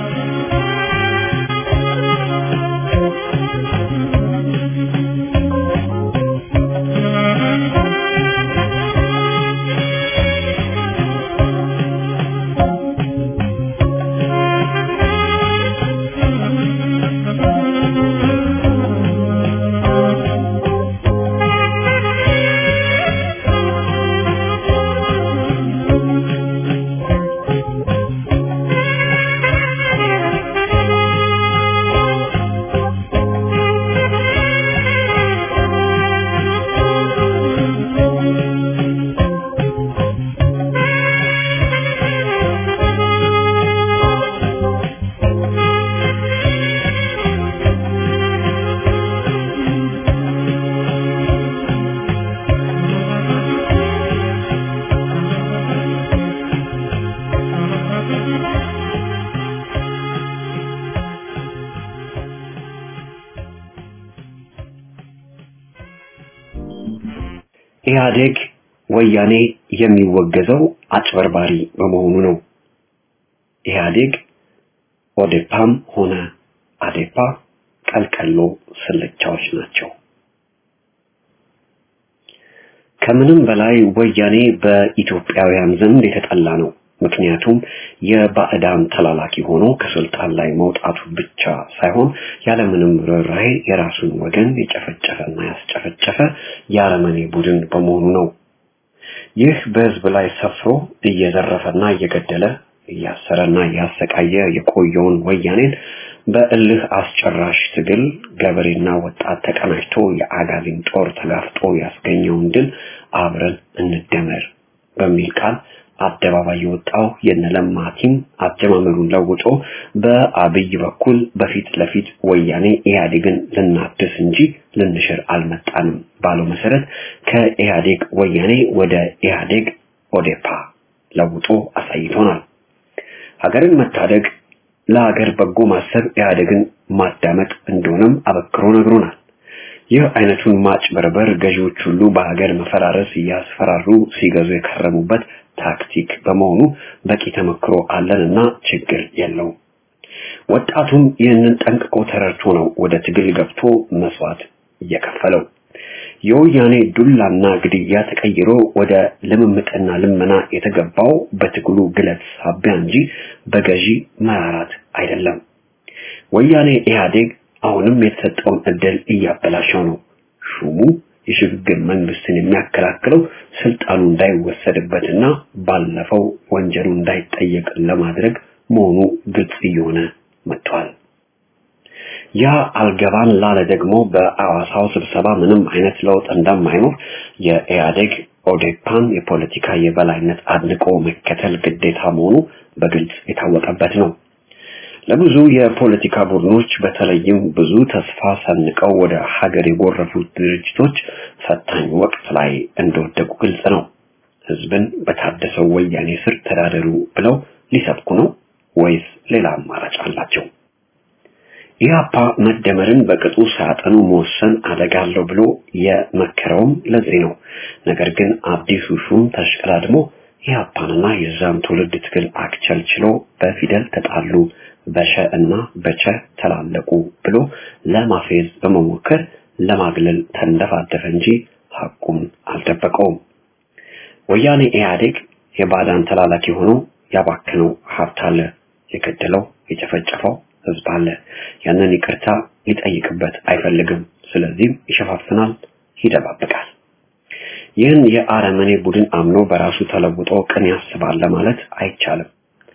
ኢህአዴግ ወያኔ የሚወገዘው አጭበርባሪ በመሆኑ ነው። ኢህአዴግ ኦዴፓም ሆነ አዴፓ ቀልቀሎ ስልቻዎች ናቸው። ከምንም በላይ ወያኔ በኢትዮጵያውያን ዘንድ የተጠላ ነው። ምክንያቱም የባዕዳን ተላላኪ ሆኖ ከስልጣን ላይ መውጣቱ ብቻ ሳይሆን ያለምንም ርኅራኄ የራሱን ወገን የጨፈጨፈና ያስጨፈጨፈ የአረመኔ ቡድን በመሆኑ ነው። ይህ በህዝብ ላይ ሰፍሮ እየዘረፈና እየገደለ እያሰረና እያሰቃየ የቆየውን ወያኔን በእልህ አስጨራሽ ትግል ገበሬና ወጣት ተቀናጅቶ የአጋዚን ጦር ተጋፍጦ ያስገኘውን ድል አብረን እንደመር በሚል ቃል አደባባይ የወጣው የነለማ ቲም አጀማመሩን ለውጦ በአብይ በኩል በፊት ለፊት ወያኔ ኢህአዴግን ልናድስ እንጂ ልንሽር አልመጣንም ባለው መሰረት ከኢህአዴግ ወያኔ ወደ ኢህአዴግ ኦዴፓ ለውጦ አሳይቶናል። ሀገርን መታደግ ለሀገር በጎ ማሰብ ኢህአዴግን ማዳመጥ እንደሆነም አበክሮ ነግሮናል። ይህ አይነቱን ማጭበርበር ገዢዎች ሁሉ በሀገር መፈራረስ እያስፈራሩ ሲገዙ የከረሙበት ታክቲክ በመሆኑ በቂ ተመክሮ አለንና ችግር የለው። ወጣቱም ይህንን ጠንቅቆ ተረድቶ ነው ወደ ትግል ገብቶ መስዋዕት እየከፈለው። የወያኔ ዱላና ግድያ ተቀይሮ ወደ ልምምጥና ልመና የተገባው በትግሉ ግለት ሳቢያ እንጂ በገዢ መራራት አይደለም። ወያኔ ኢህአዴግ አሁንም የተሰጠውን እድል እያበላሸው ነው። ሹሙ የሽግግር መንግስትን የሚያከላክለው ስልጣኑ እንዳይወሰድበትና ባለፈው ወንጀሉ እንዳይጠየቅ ለማድረግ መሆኑ ግልጽ እየሆነ መጥቷል። ያ አልገባን ላለ ደግሞ በአዋሳው ስብሰባ ምንም አይነት ለውጥ እንደማይኖር የኢህአዴግ ኦዴፓን የፖለቲካ የበላይነት አድንቆ መከተል ግዴታ መሆኑ በግልጽ የታወቀበት ነው። ለብዙ የፖለቲካ ቡድኖች በተለይም ብዙ ተስፋ ሰንቀው ወደ ሀገር የጎረፉት ድርጅቶች ፈታኝ ወቅት ላይ እንደወደቁ ግልጽ ነው። ህዝብን በታደሰው ወያኔ ስር ተዳደሩ ብለው ሊሰብኩ ነው ወይስ ሌላ አማራጭ አላቸው? ኢህአፓ መደመርን በቅጡ ሳያጠኑ መወሰን አደጋ አለው ብሎ የመከረውም ለዚህ ነው። ነገር ግን አዲሱ ሹም ተሽቀዳድሞ ኢህአፓንና የዛን ትውልድ ትግል አክቸልችሎ በፊደል ተጣሉ በሸ እና በቸ ተላለቁ ብሎ ለማፌዝ በመሞከር ለማግለል ተንደፋደፈ እንጂ ሐቁን አልደበቀውም። ወያኔ ኢህአዴግ የባዳን ተላላኪ ሆኖ ያባከነው ሀብት አለ፣ የገደለው የጨፈጨፈው ህዝብ አለ። ያንን ይቅርታ ሊጠይቅበት አይፈልግም። ስለዚህም ይሸፋፍናል፣ ይደባብቃል። ይህን የአረመኔ ቡድን አምኖ በራሱ ተለውጦ ቅን ያስባል ለማለት አይቻልም።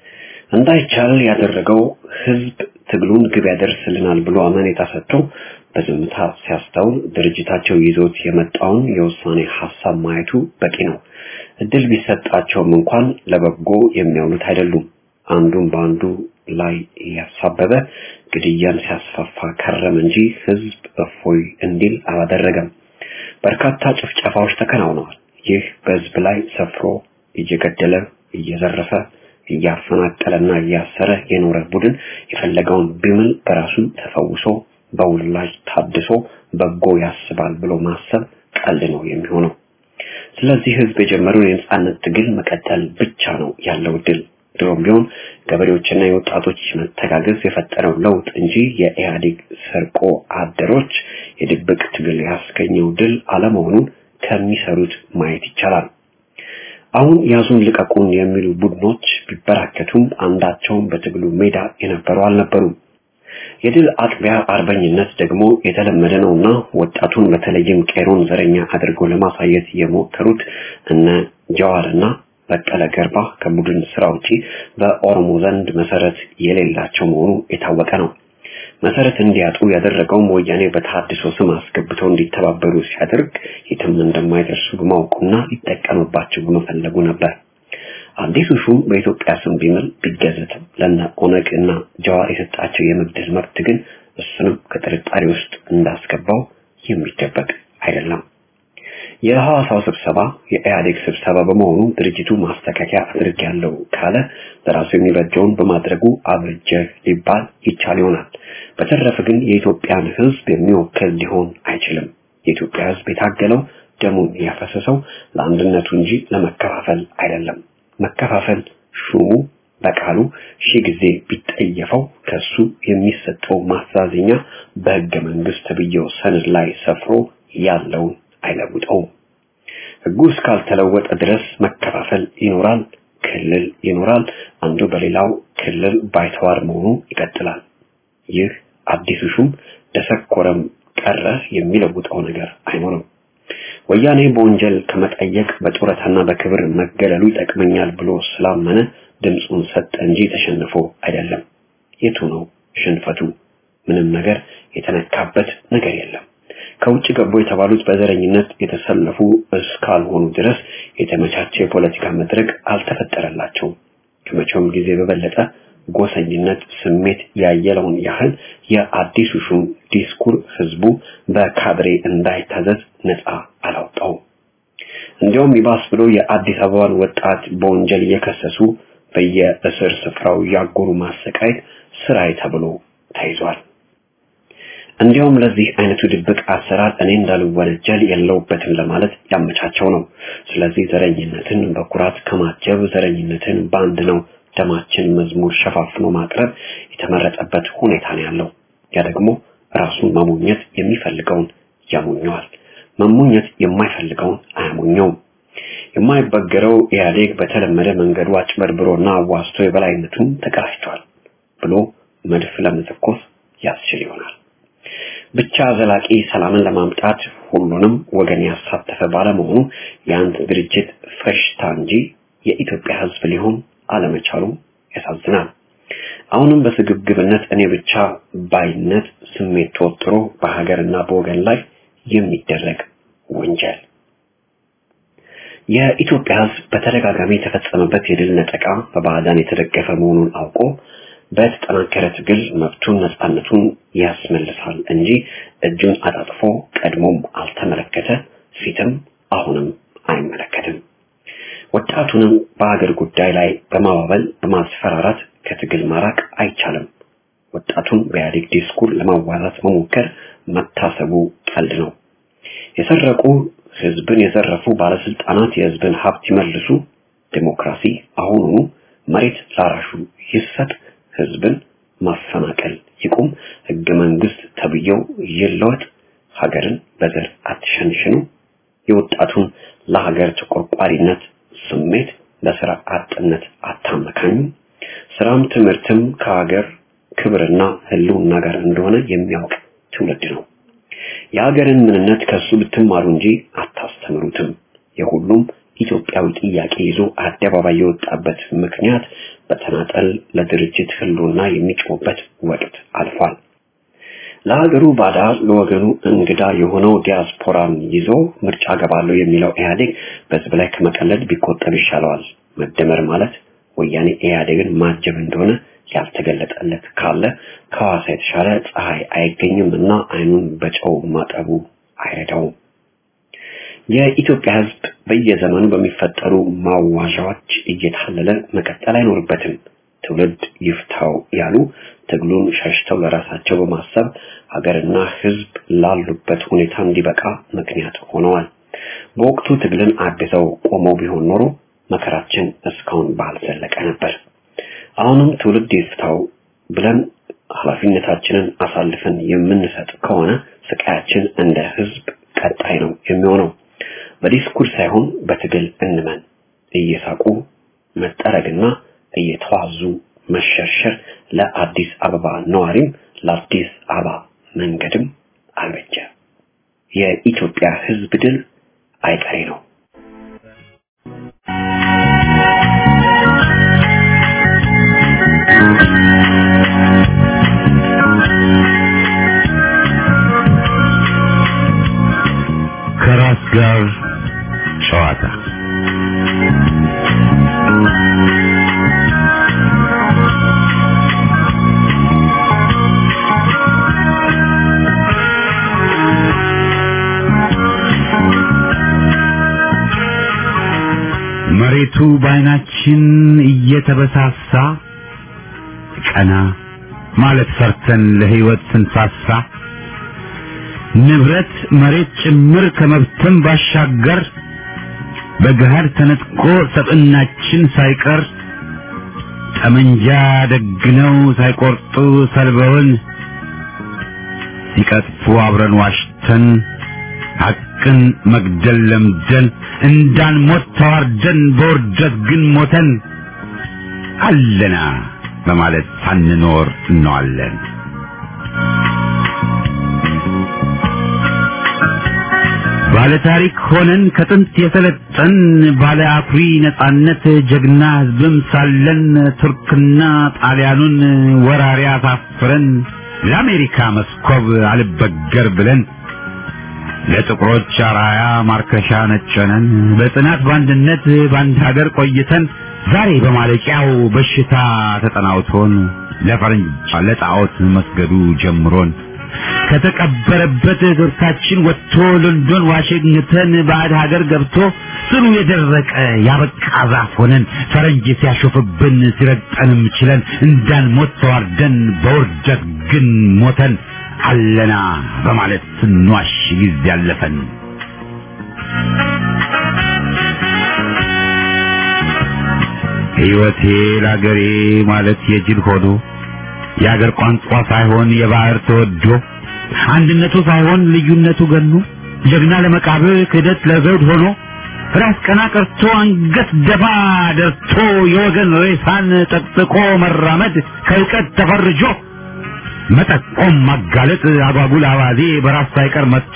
እንዳይቻል ያደረገው ህዝብ ትግሉን ግብ ያደርስልናል ብሎ አመኔታ ሰጥቶ በዝምታ ሲያስተውል ድርጅታቸው ይዞት የመጣውን የውሳኔ ሀሳብ ማየቱ በቂ ነው። እድል ቢሰጣቸውም እንኳን ለበጎ የሚያውሉት አይደሉም። አንዱን በአንዱ ላይ እያሳበበ ግድያን ሲያስፋፋ ከረም እንጂ ህዝብ እፎይ እንዲል አላደረገም። በርካታ ጭፍጨፋዎች ተከናውነዋል። ይህ በህዝብ ላይ ሰፍሮ እየገደለ እየዘረፈ እያፈናቀለና እያሰረ የኖረ ቡድን የፈለገውን ቢምል በራሱ ተፈውሶ በውላጅ ታድሶ በጎ ያስባል ብሎ ማሰብ ቀልድ ነው የሚሆነው። ስለዚህ ህዝብ የጀመረውን የነጻነት ትግል መቀጠል ብቻ ነው ያለው ድል። ድሮም ቢሆን ገበሬዎችና የወጣቶች መተጋገዝ የፈጠረው ለውጥ እንጂ የኢህአዴግ ሰርቆ አደሮች የድብቅ ትግል ያስገኘው ድል አለመሆኑን ከሚሰሩት ማየት ይቻላል። አሁን ያዙን ልቀቁን የሚሉ ቡድኖች ቢበራከቱም አንዳቸውም በትግሉ ሜዳ የነበሩ አልነበሩም። የድል አጥቢያ አርበኝነት ደግሞ የተለመደ ነውና ወጣቱን በተለይም ቄሮን ዘረኛ አድርገው ለማሳየት የሞከሩት እነ ጀዋርና በቀለ ገርባ ከቡድን ስራ ውጪ በኦሮሞ ዘንድ መሰረት የሌላቸው መሆኑ የታወቀ ነው። መሰረት እንዲያጡ ያደረገውም ወያኔ በተሐድሶ ስም አስገብተው እንዲተባበሩ ሲያደርግ የትም እንደማይደርሱ በማወቁና ሊጠቀምባቸው በመፈለጉ ነበር። አዲሱ ሹም በኢትዮጵያ ስም ቢምል ቢገዘትም ለነ ኦነግ እና ጀዋር የሰጣቸው የመግደል መብት ግን እሱንም ከጥርጣሬ ውስጥ እንዳስገባው የሚደበቅ አይደለም። የሐዋሳው ስብሰባ የኢህአዴግ ስብሰባ በመሆኑ ድርጅቱ ማስተካከያ አድርጌያለሁ ካለ ለራሱ የሚበጀውን በማድረጉ አብርጀህ ሊባል ይቻል ይሆናል። በተረፈ ግን የኢትዮጵያን ሕዝብ የሚወክል ሊሆን አይችልም። የኢትዮጵያ ሕዝብ የታገለው ደሙን ያፈሰሰው ለአንድነቱ እንጂ ለመከፋፈል አይደለም። መከፋፈል ሹሙ በቃሉ ሺህ ጊዜ ቢጠየፈው ከሱ የሚሰጠው ማሳዘኛ በሕገ መንግስት ተብዬው ሰነድ ላይ ሰፍሮ ያለውን አይለውጠውም። ህጉ እስካልተለወጠ ድረስ መከፋፈል ይኖራል፣ ክልል ይኖራል። አንዱ በሌላው ክልል ባይተዋር መሆኑ ይቀጥላል። ይህ አዲሱ ሹም ደሰኮረም ቀረ የሚለውጠው ነገር አይኖርም። ወያኔ በወንጀል ከመጠየቅ በጡረታና በክብር መገለሉ ይጠቅመኛል ብሎ ስላመነ ድምፁን ሰጠ እንጂ ተሸንፎ አይደለም። የቱ ነው ሽንፈቱ? ምንም ነገር የተነካበት ነገር የለም። ከውጭ ገቡ የተባሉት በዘረኝነት የተሰለፉ እስካልሆኑ ድረስ የተመቻቸ የፖለቲካ መድረክ አልተፈጠረላቸውም። ከመቼውም ጊዜ በበለጠ ጎሰኝነት ስሜት ያየለውን ያህል የአዲሱ ሹም ዲስኩር ህዝቡ በካድሬ እንዳይታዘዝ ነፃ አላውጣውም። እንዲያውም ይባስ ብሎ የአዲስ አበባን ወጣት በወንጀል እየከሰሱ በየእስር ስፍራው ያጎሩ ማሰቃየት ስራዬ ተብሎ ተይዟል። እንዲያውም ለዚህ አይነቱ ድብቅ አሰራር እኔ እንዳልወነጀል የለውበትም ለማለት ያመቻቸው ነው። ስለዚህ ዘረኝነትን በኩራት ከማጀብ ዘረኝነትን በአንድ ነው ደማችን መዝሙር ሸፋፍኖ ማቅረብ የተመረጠበት ሁኔታ ነው ያለው። ያ ደግሞ ራሱን መሞኘት የሚፈልገውን ያሞኘዋል፣ መሞኘት የማይፈልገውን አያሞኘውም። የማይበገረው ኢህአዴግ በተለመደ መንገዱ አጭበርብሮና አዋስቶ የበላይነቱን ተቀዳጅቷል ብሎ መድፍ ለመተኮስ ያስችል ይሆናል። ብቻ ዘላቂ ሰላምን ለማምጣት ሁሉንም ወገን ያሳተፈ ባለመሆኑ የአንድ ድርጅት ፈሽታ እንጂ የኢትዮጵያ ሕዝብ ሊሆን አለመቻሉ ያሳዝናል። አሁንም በስግብግብነት እኔ ብቻ ባይነት ስሜት ተወጥሮ በሀገርና በወገን ላይ የሚደረግ ወንጀል የኢትዮጵያ ሕዝብ በተደጋጋሚ የተፈጸመበት የድል ነጠቃ በባዕዳን የተደገፈ መሆኑን አውቆ በተጠናከረ ትግል መብቱን ነፃነቱን ያስመልሳል እንጂ እጁን አጣጥፎ ቀድሞም አልተመለከተ፣ ፊትም አሁንም አይመለከትም። ወጣቱንም በሀገር ጉዳይ ላይ በማባበል በማስፈራራት ከትግል ማራቅ አይቻልም። ወጣቱን በኢህአዴግ ዲስኩር ለማዋዛት መሞከር መታሰቡ ቀልድ ነው። የሰረቁ ህዝብን የዘረፉ ባለስልጣናት የህዝብን ሀብት ይመልሱ፣ ዴሞክራሲ አሁኑኑ መሬት ላራሹ ይሰጥ፣ ህዝብን ማፈናቀል ይቁም፣ ህገ መንግስት ተብዬው ይለወጥ፣ ሀገርን በዘር አትሸንሽኑ፣ የወጣቱን ለሀገር ተቆርቋሪነት ስሜት በስራ አጥነት አታመካኙ፣ ስራም ትምህርትም ከሀገር ክብርና ህልውና ጋር እንደሆነ የሚያውቅ ትውልድ ነው። የሀገርን ምንነት ከሱ ብትማሩ እንጂ አታስተምሩትም። የሁሉም ኢትዮጵያዊ ጥያቄ ይዞ አደባባይ የወጣበት ምክንያት በተናጠል ለድርጅት ህልውና የሚጮህበት ወቅት አልፏል። ለሀገሩ ባዳ ለወገኑ እንግዳ የሆነው ዲያስፖራን ይዞ ምርጫ ገባለሁ የሚለው ኢህአዴግ በህዝብ ላይ ከመቀለድ ቢቆጠብ ይሻለዋል። መደመር ማለት ወያኔ ኢህአዴግን ማጀብ እንደሆነ ያልተገለጠለት ካለ ከሐዋሳ የተሻለ ፀሐይ አይገኝም እና አይኑን በጨው ማጠቡ አይረዳውም። የኢትዮጵያ ህዝብ በየዘመኑ በሚፈጠሩ ማዋዣዎች እየታለለ መቀጠል አይኖርበትም። ትውልድ ይፍታው ያሉ ትግሉን ሸሽተው ለራሳቸው በማሰብ ሀገርና ህዝብ ላሉበት ሁኔታ እንዲበቃ ምክንያት ሆነዋል። በወቅቱ ትግልን አግዘው ቆመው ቢሆን ኖሮ መከራችን እስካሁን ባልዘለቀ ነበር። አሁንም ትውልድ ይፍታው ብለን ኃላፊነታችንን አሳልፈን የምንሰጥ ከሆነ ስቃያችን እንደ ህዝብ ቀጣይ ነው የሚሆነው። በዲስኩር ሳይሆን በትግል እንመን። እየሳቁ መጠረግና እየተዋዙ መሸርሸር ለአዲስ አበባ ነዋሪም ለአዲስ አበባ መንገድም አልበጀ። የኢትዮጵያ ህዝብ ድል አይቀሬ ነው። ከራስ ጋር ጨዋታ መሬቱ በዓይናችን እየተበሳሳ ቀና ማለት ፈርተን ለህይወት ስንሳሳ ንብረት መሬት ጭምር ከመብተን ባሻገር በገሃድ ተነጥቆ ሰብዕናችን ሳይቀር ጠመንጃ ደግነው ሳይቆርጡ ሰልበውን ሲቀጥፉ አብረን ዋሽተን ሐቅን መግደል ለምደን እንዳንሞት ተዋርደን በውርደት ግን ሞተን አለና በማለት ሳንኖር እንዋለን። ባለ ታሪክ ሆነን ከጥንት የሰለጠን ባለ አኩሪ ነጻነት ጀግና ህዝብም ሳለን ቱርክና ጣሊያኑን ወራሪ አሳፍረን ለአሜሪካ መስኮብ አልበገር ብለን ለጥቁሮች አራያ ማርከሻ ነጨነን በጽናት በአንድነት በአንድ ሀገር ቆይተን ዛሬ በማለቂያው በሽታ ተጠናውቶን ለፈረንጅ ለጣዖት መስገዱ ጀምሮን ከተቀበረበት ቱርካችን ወጥቶ ሎንዶን ዋሽንግተን ባዕድ ሀገር ገብቶ ስሩ የደረቀ ያበቃ ዛፍ ሆነን ፈረንጅ ሲያሾፍብን ሲረግጠንም ችለን እንዳንሞት ተዋርደን በውርደት ግን ሞተን አለና በማለት ስንዋሽ ጊዜ ያለፈን ሕይወቴ ለአገሬ ማለት የጅል ሆዶ የአገር ቋንቋ ሳይሆን የባህር ተወዶ አንድነቱ ሳይሆን ልዩነቱ ገኖ ጀግና ለመቃብር ክህደት ለዘውድ ሆኖ ራስ ቀና ቀርቶ አንገት ደፋ ደርቶ የወገን ሬሳን ጠቅጥቆ መራመድ ከእውቀት ተፈርጆ መጠቆም ማጋለጥ አጓጉል አባዜ በራስ ሳይቀር መጥቶ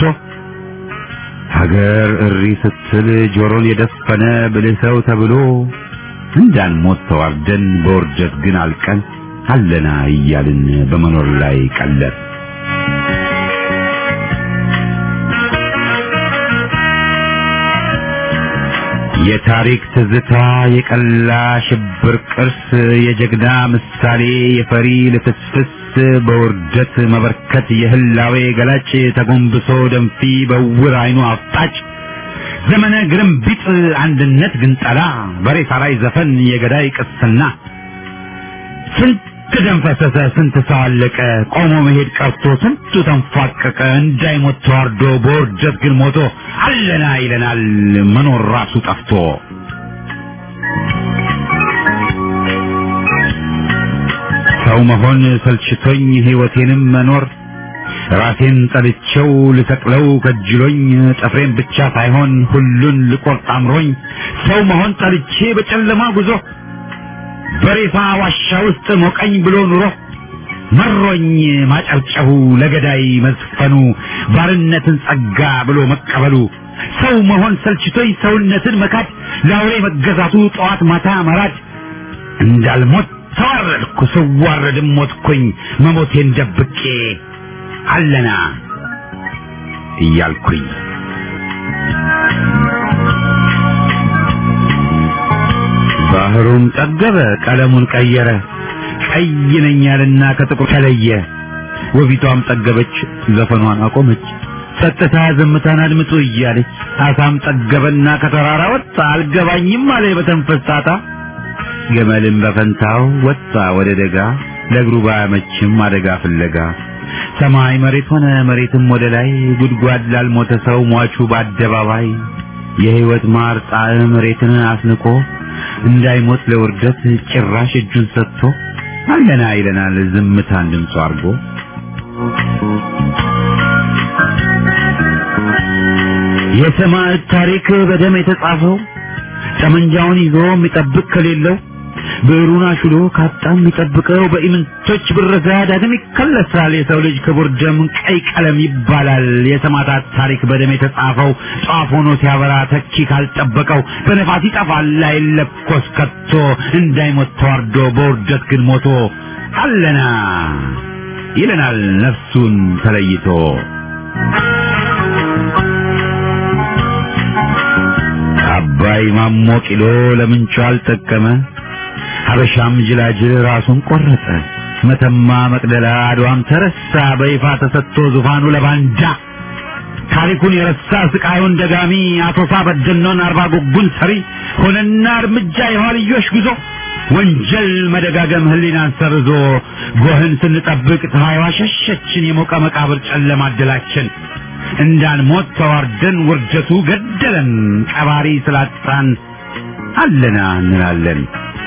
ሀገር እሪ ስትል ጆሮን የደፈነ ብልህ ሰው ተብሎ እንዳንሞት ተዋርደን በውርደት ግን አልቀን አለና እያልን በመኖር ላይ ቀለር የታሪክ ትዝታ የቀላ ሽብር ቅርስ የጀግና ምሳሌ የፈሪ ልፍስፍስ በውርደት መበርከት የህላዌ ገላጭ ተጎንብሶ ደንፊ በውር አይኑ አፍጣጭ ዘመነ ግርምቢጥ አንድነት ግንጠላ በሬሳ ላይ ዘፈን የገዳይ ቅስና ስንት ደም ፈሰሰ፣ ስንት ሰው አለቀ፣ ቆሞ መሄድ ቀርቶ ስንቱ ተንፏቀቀ፣ እንዳይሞት ተዋርዶ በውርደት ግን ሞቶ አለና ይለናል መኖር ራሱ ጠፍቶ። ሰው መሆን ሰልችቶኝ ህይወቴንም መኖር ራሴን ጠልቼው ልሰቅለው ከጅሎኝ ጥፍሬን ብቻ ሳይሆን ሁሉን ልቆርጥ አምሮኝ ሰው መሆን ጠልቼ በጨለማ ጉዞ በሬሳ ዋሻ ውስጥ ሞቀኝ ብሎ ኑሮ መሮኝ ማጨብጨቡ ለገዳይ መዝፈኑ ባርነትን ጸጋ ብሎ መቀበሉ ሰው መሆን ሰልችቶኝ ሰውነትን መካድ ለአውሬ መገዛቱ ጠዋት ማታ መራድ እንዳልሞት ተዋረድኩ ስዋረድም ሞትኩኝ መሞቴን ደብቄ አለና እያልኩኝ ባህሩም ጠገበ ቀለሙን ቀየረ ቀይ ነኝ ያለና ከጥቁር ተለየ ወቢቷም ጠገበች ዘፈኗን አቆመች ጸጥታ ዝምታን አድምጡ እያለች አሳም ጠገበና ከተራራ ወጣ አልገባኝም አለ በተንፈስ ጣጣ ገመልም በፈንታው ወጣ ወደ ደጋ ለእግሩ ባያመችም አደጋ ፍለጋ ሰማይ መሬት ሆነ መሬትም ወደ ላይ ጉድጓድ ላልሞተ ሰው ሟቹ በአደባባይ የሕይወት ማር ጣዕም መሬትን አስንቆ እንዳይሞት ለውርደት ጭራሽ እጁን ሰጥቶ አለና ይለናል ዝምታን ድምፁ አድርጎ የሰማዕት ታሪክ በደም የተጻፈው ጠመንጃውን ይዞ የሚጠብቅ ከሌለው ብዕሩን አሽሎ ካጣ የሚጠብቀው በኢምንቶች ብረዛ ዳግም ይከለሳል። የሰው ልጅ ክቡር ደም ቀይ ቀለም ይባላል። የሰማዕታት ታሪክ በደም የተጻፈው ጧፍ ሆኖ ሲያበራ ተኪ ካልጠበቀው በነፋስ ይጠፋል አይለኮስ ከቶ እንዳይሞት ተዋርዶ በውርደት ግን ሞቶ አለና ይለናል ነፍሱን ተለይቶ አባይ ማሞ ቂሎ ለምንቹ አልጠቀመ ሀበሻም ጅላጅል ራሱን ቆረጠ መተማ መቅደላ አድዋም ተረሳ በይፋ ተሰጥቶ ዙፋኑ ለባንጃ ታሪኩን የረሳ ስቃዩን ደጋሚ አቶሳ በደኖን አርባ ጉጉን ሰሪ ሆነና እርምጃ የኋልዮሽ ጉዞ ወንጀል መደጋገም ህሊናን ሰርዞ ጎህን ስንጠብቅ ፀሐይዋ ሸሸችን የሞቀ መቃብር ጨለማ አደላችን እንዳንሞት ተዋርደን ውርደቱ ገደለን ቀባሪ ስላጣን አለና እንላለን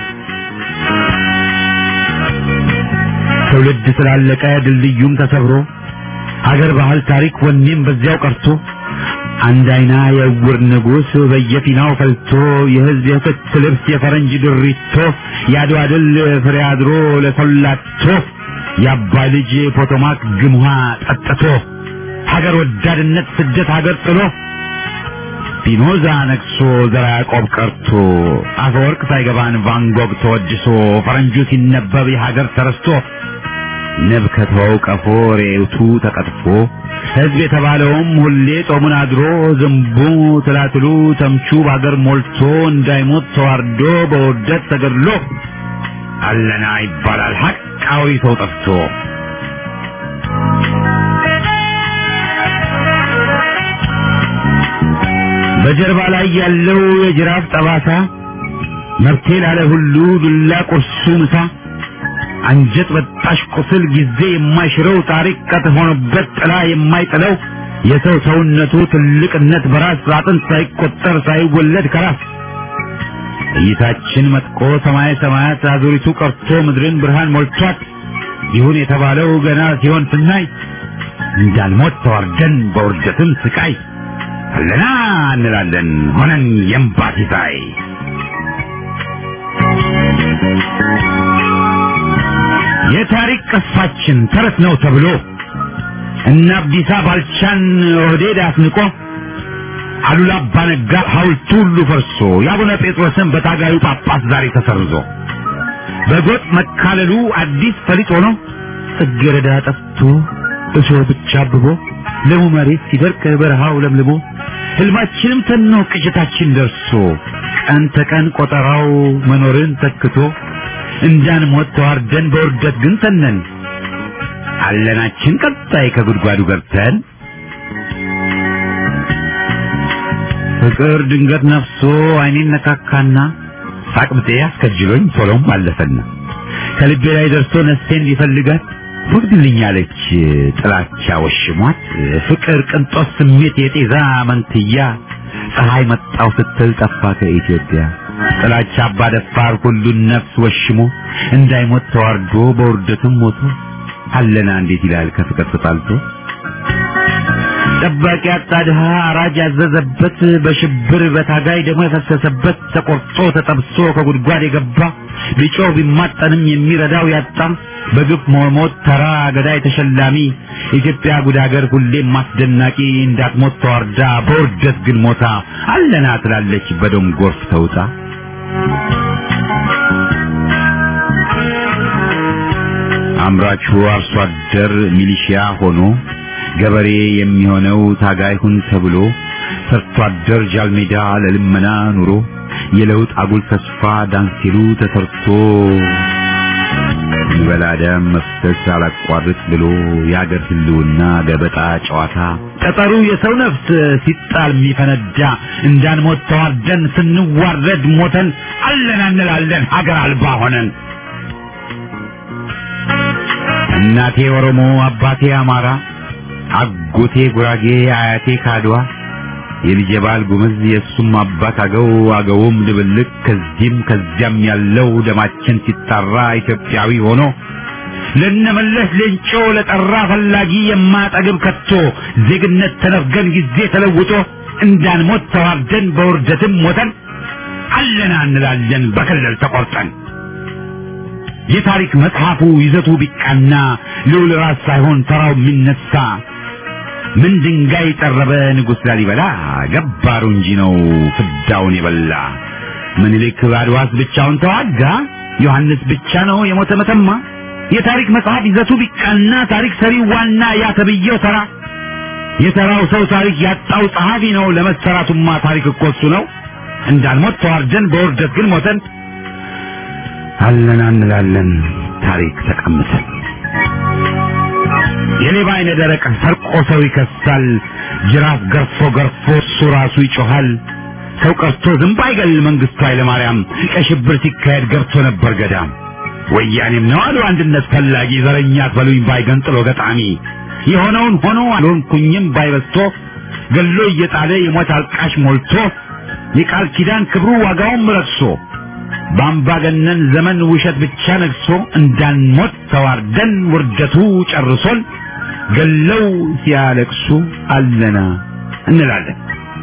ትውልድ ስላለቀ ድልድዩም ተሰብሮ ሀገር ባህል ታሪክ ወኔም በዚያው ቀርቶ አንድ አይና የእውር ንጉሥ በየፊናው ፈልቶ የህዝብ የክት ልብስ የፈረንጅ ድሪቶ የአድዋ ድል ፍሬ አድሮ ለሰላቶ የአባይ ልጅ ፖቶማክ ግምሃ ጠጥቶ ሀገር ወዳድነት ስደት ሀገር ጥሎ ፒኖዛ ነግሶ ዘራ ያዕቆብ ቀርቶ አፈወርቅ ሳይገባን ቫንጎግ ተወድሶ ፈረንጁ ሲነበብ የሀገር ተረስቶ ንብ ከተወው ቀፎ ሬውቱ ተቀጥፎ ህዝብ የተባለውም ሁሌ ጦሙን አድሮ ዝንቡ ትላትሉ ተምቹ በሀገር ሞልቶ እንዳይሞት ተዋርዶ በውርደት ተገድሎ አለና ይባላል ሐቃዊ ሰው ጠፍቶ በጀርባ ላይ ያለው የጅራፍ ጠባሳ መብቴ ላለ ሁሉ ዱላ ቁርሱ ምሳ አንጀት በጣሽ ቁስል ጊዜ የማይሽረው ታሪክ ቀጥ ሆኖበት ጥላ የማይጥለው የሰው ሰውነቱ ትልቅነት በራስ አጥንት ሳይቆጠር ሳይወለድ ከራስ እይታችን መጥቆ ሰማይ ሰማያት አዙሪቱ ቀርቶ ምድርን ብርሃን ሞልቷት ይሁን የተባለው ገና ሲሆን ስናይ እንዳልሞት ተዋርደን በውርደትም ስቃይ አለና እንላለን ሆነን የእምባ ሲሳይ የታሪክ ቅርሳችን ተረት ነው ተብሎ እነ አብዲሳ ባልቻን ኦህዴድ አስንቆ አሉላ አባነጋ ሐውልቱ ሁሉ ፈርሶ የአቡነ ጴጥሮስን በታጋዩ ጳጳስ ዛሬ ተሰርዞ በጎጥ መካለሉ አዲስ ፈሊጥ ሆኖ ጽጌረዳ ጠፍቶ እሾህ ብቻ አብቦ ለሙ መሬት ሲደርቅ በረሃው ለምልሞ ህልማችንም ተኖ ቅጭታችን ደርሶ ቀን ተቀን ቆጠራው መኖርን ተክቶ እንዳንሞት ተዋርደን በውርደት ግን ተነን አለናችን ቀጣይ ከጉድጓዱ ገብተን ፍቅር ድንገት ነፍሶ አይኔን ነካካና ሳቅብጤ አስከጅሎኝ ቶሎም አለፈና ከልቤ ላይ ደርሶ ነፍሴን ሊፈልጋት ወግድልኛለች ጥላቻ ወሽሟት ፍቅር ቅንጦት ስሜት የጤዛ መንትያ ፀሐይ መጣው ስትል ጠፋ ከኢትዮጵያ ጥላቻ አባ ደፋር ሁሉን ነፍስ ወሽሞ እንዳይሞት ተዋርዶ በውርደትም ሞቶ አለና እንዴት ይላል ከፍቅር ተጣልቶ ጠባቂ ያጣ ድሃ አራጅ ያዘዘበት በሽብር በታጋይ ደግሞ የፈሰሰበት ተቆርጦ ተጠብሶ ከጉድጓድ የገባ ቢጮህ ቢማጠንም የሚረዳው ያጣ በግፍ መሞት ተራ ገዳይ ተሸላሚ ኢትዮጵያ ጉድ ሀገር ሁሌም አስደናቂ እንዳትሞት ተዋርዳ በውርደት ግን ሞታ አለና ትላለች በደም ጎርፍ ተውጣ አምራቹ አርሶ አደር ሚሊሺያ ሆኖ ገበሬ የሚሆነው ታጋይ ሁን ተብሎ ሰርቶ አደር ጃልሜዳ ለልመና ኑሮ የለውጥ አጉል ተስፋ ዳንሲሉ ተሰርቶ ይበላ ደም መፍሰስ አላቋርጥ ብሎ የአገር ህልውና ገበጣ ጨዋታ ጠጠሩ የሰው ነፍስ ሲጣል የሚፈነዳ እንዳንሞት ተዋርደን ስንዋረድ ሞተን አለን እንላለን ሀገር አልባ ሆነን እናቴ ኦሮሞ አባቴ አማራ አጎቴ ጉራጌ አያቴ ካድዋ የልጄ ባል ጉምዝ የእሱም አባት አገው አገውም ድብልቅ ከዚህም ከዚያም ያለው ደማችን ሲጣራ ኢትዮጵያዊ ሆኖ ለነመለስ ሌንጮ ለጠራ ፈላጊ የማጠግብ ከቶ ዜግነት ተነፍገን ጊዜ ተለውጦ እንዳንሞት ተዋርደን በውርደትም ሞተን አለና እንላለን በክልል ተቆርጠን የታሪክ መጽሐፉ ይዘቱ ቢቃና ልዑል ራስ ሳይሆን ተራው የሚነሳ ምን ድንጋይ ጠረበ ንጉሥ ላሊበላ ገባሩ እንጂ ነው ፍዳውን የበላ ምኒልክ አድዋስ ብቻውን ተዋጋ ዮሐንስ ብቻ ነው የሞተ መተማ የታሪክ መጽሐፍ ይዘቱ ቢቃና ታሪክ ሰሪው ዋና ያ ተብዬው ተራ የተራው ሰው ታሪክ ያጣው ጸሐፊ ነው ለመሰራቱማ ታሪክ እኮ እሱ ነው እንዳንሞት ተዋርደን በውርደት ግን ሞተን አለና እንላለን ታሪክ ተቀምሰን የሌባ አይነ ደረቅ ሰርቆ ሰው ይከሳል ጅራፍ ገርፎ ገርፎ እሱ ራሱ ይጮሃል ሰው ቀርቶ ዝንብ አይገል መንግስቱ ኃይለማርያም ቀይ ሽብር ሲካሄድ ገብቶ ነበር ገዳም ወያኔም ነው አሉ አንድነት ፈላጊ ዘረኛ አትበሉኝ ባይገንጥሎ ገጣሚ የሆነውን ሆኖ አልሆንኩኝም ባይበስቶ ገሎ እየጣለ የሞት አልቃሽ ሞልቶ የቃል ኪዳን ክብሩ ዋጋውም ረክሶ በአምባገነን ዘመን ውሸት ብቻ ነግሶ እንዳንሞት ተዋርደን ውርደቱ ጨርሶን ገለው ሲያለቅሱ አለና እንላለን።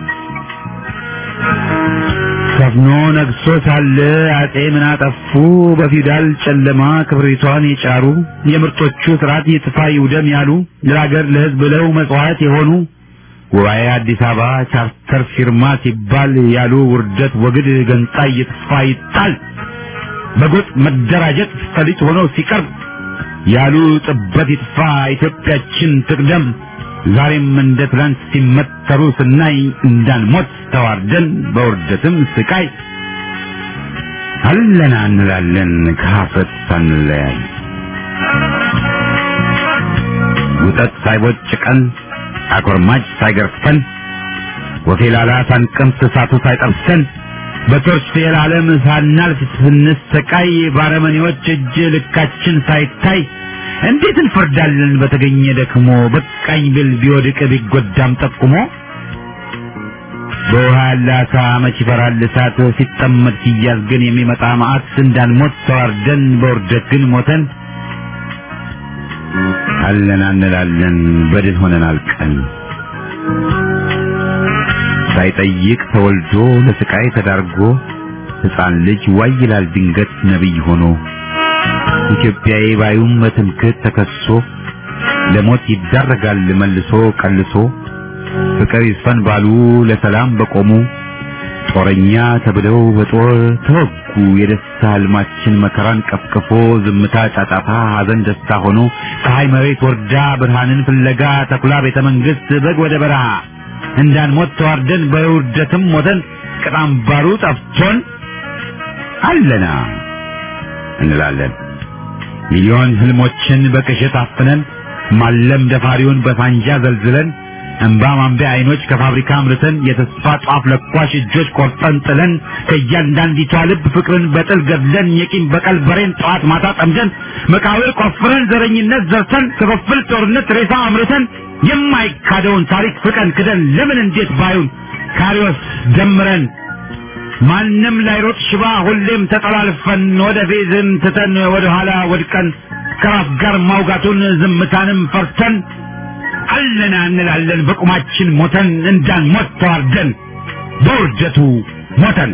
ሰፍኖ ነግሶ ሳለ አጤ ምን አጠፉ? በፊውዳል ጨለማ ክብሪቷን የጫሩ የምርጦቹ ስርዓት ይጥፋ ይውደም ያሉ ለሀገር ለሕዝብ ብለው መጽዋዕት የሆኑ ጉባኤ አዲስ አበባ ቻርተር ፊርማ ሲባል ያሉ ውርደት ወግድ ገንጣይ ይጥፋ ይጣል በጎጥ መደራጀት ፈሊጥ ሆኖ ሲቀርብ ያሉ ጥበት ይጥፋ ኢትዮጵያችን ትቅደም ዛሬም እንደ ትላንት ሲመተሩ ስናይ እንዳንሞት ተዋርደን በውርደትም ስቃይ አለና እንላለን ከሀፍረት ሳንለያይ ውጠት ሳይቦጭቀን አኮርማጭ ሳይገርፈን ወፌላላ ሳንቀምስ እሳቱ ሳይጠብሰን በቶርች የዓለም ሳናልፍ ስንሰቃይ ባረመኔዎች እጅ ልካችን ሳይታይ እንዴት እንፈርዳለን በተገኘ ደክሞ በቃኝ ብል ቢወድቅ ቢጎዳም ጠቁሞ በውሃ ያለ አሳ መች ይፈራል እሳት ሲጠመድ ሲያዝ ግን የሚመጣ መዓት እንዳንሞት ተዋርደን በውርደት ግን ሞተን አለን እንላለን በድል ሆነን አልቀን ሳይጠይቅ ተወልዶ ለስቃይ ተዳርጎ ሕፃን ልጅ ዋይ ይላል ድንገት ነቢይ ሆኖ ኢትዮጵያዊ ባዩም በትምክህት ተከሶ ለሞት ይዳረጋል መልሶ ቀልሶ ፍቅር ይስፈን ባሉ ለሰላም በቆሙ ጦረኛ ተብለው በጦር ተወጉ። የደስታ ህልማችን መከራን ቀፍቅፎ ዝምታ ጫጫታ፣ ሐዘን ደስታ ሆኖ ፀሐይ መሬት ወርዳ ብርሃንን ፍለጋ ተኩላ ቤተ መንግስት በግ ወደ በረሃ እንዳንሞት ተዋርደን በውርደትም ሞተን ቅጣም ባሩ ጠፍቶን አለና እንላለን ሚሊዮን ህልሞችን በቅዠት አፍነን ማለም ደፋሪውን በሳንጃ ዘልዝለን እንባ ማንቢያ አይኖች ከፋብሪካ አምርተን የተስፋ ጧፍ ለኳሽ እጆች ቆርጠን ጥለን ከእያንዳንዲቷ ልብ ፍቅርን በጥል ገድለን የቂም በቀል በሬን ጠዋት ማታ ጠምደን መቃብር ቆፍረን ዘረኝነት ዘርተን ክፍፍል ጦርነት ሬሳ አምርተን የማይካደውን ታሪክ ፍቀን ክደን ለምን እንዴት ባዩን ካሪዎስ ደምረን ማንም ላይሮጥ ሽባ ሁሌም ተጠላልፈን ወደ ፌዝን ትተን ወደ ኋላ ወድቀን ከራስ ጋር ማውጋቱን ዝምታንም ፈርተን አለና እንላለን በቁማችን ሞተን እንዳንሞት ተዋርደን በውርደቱ ሞተን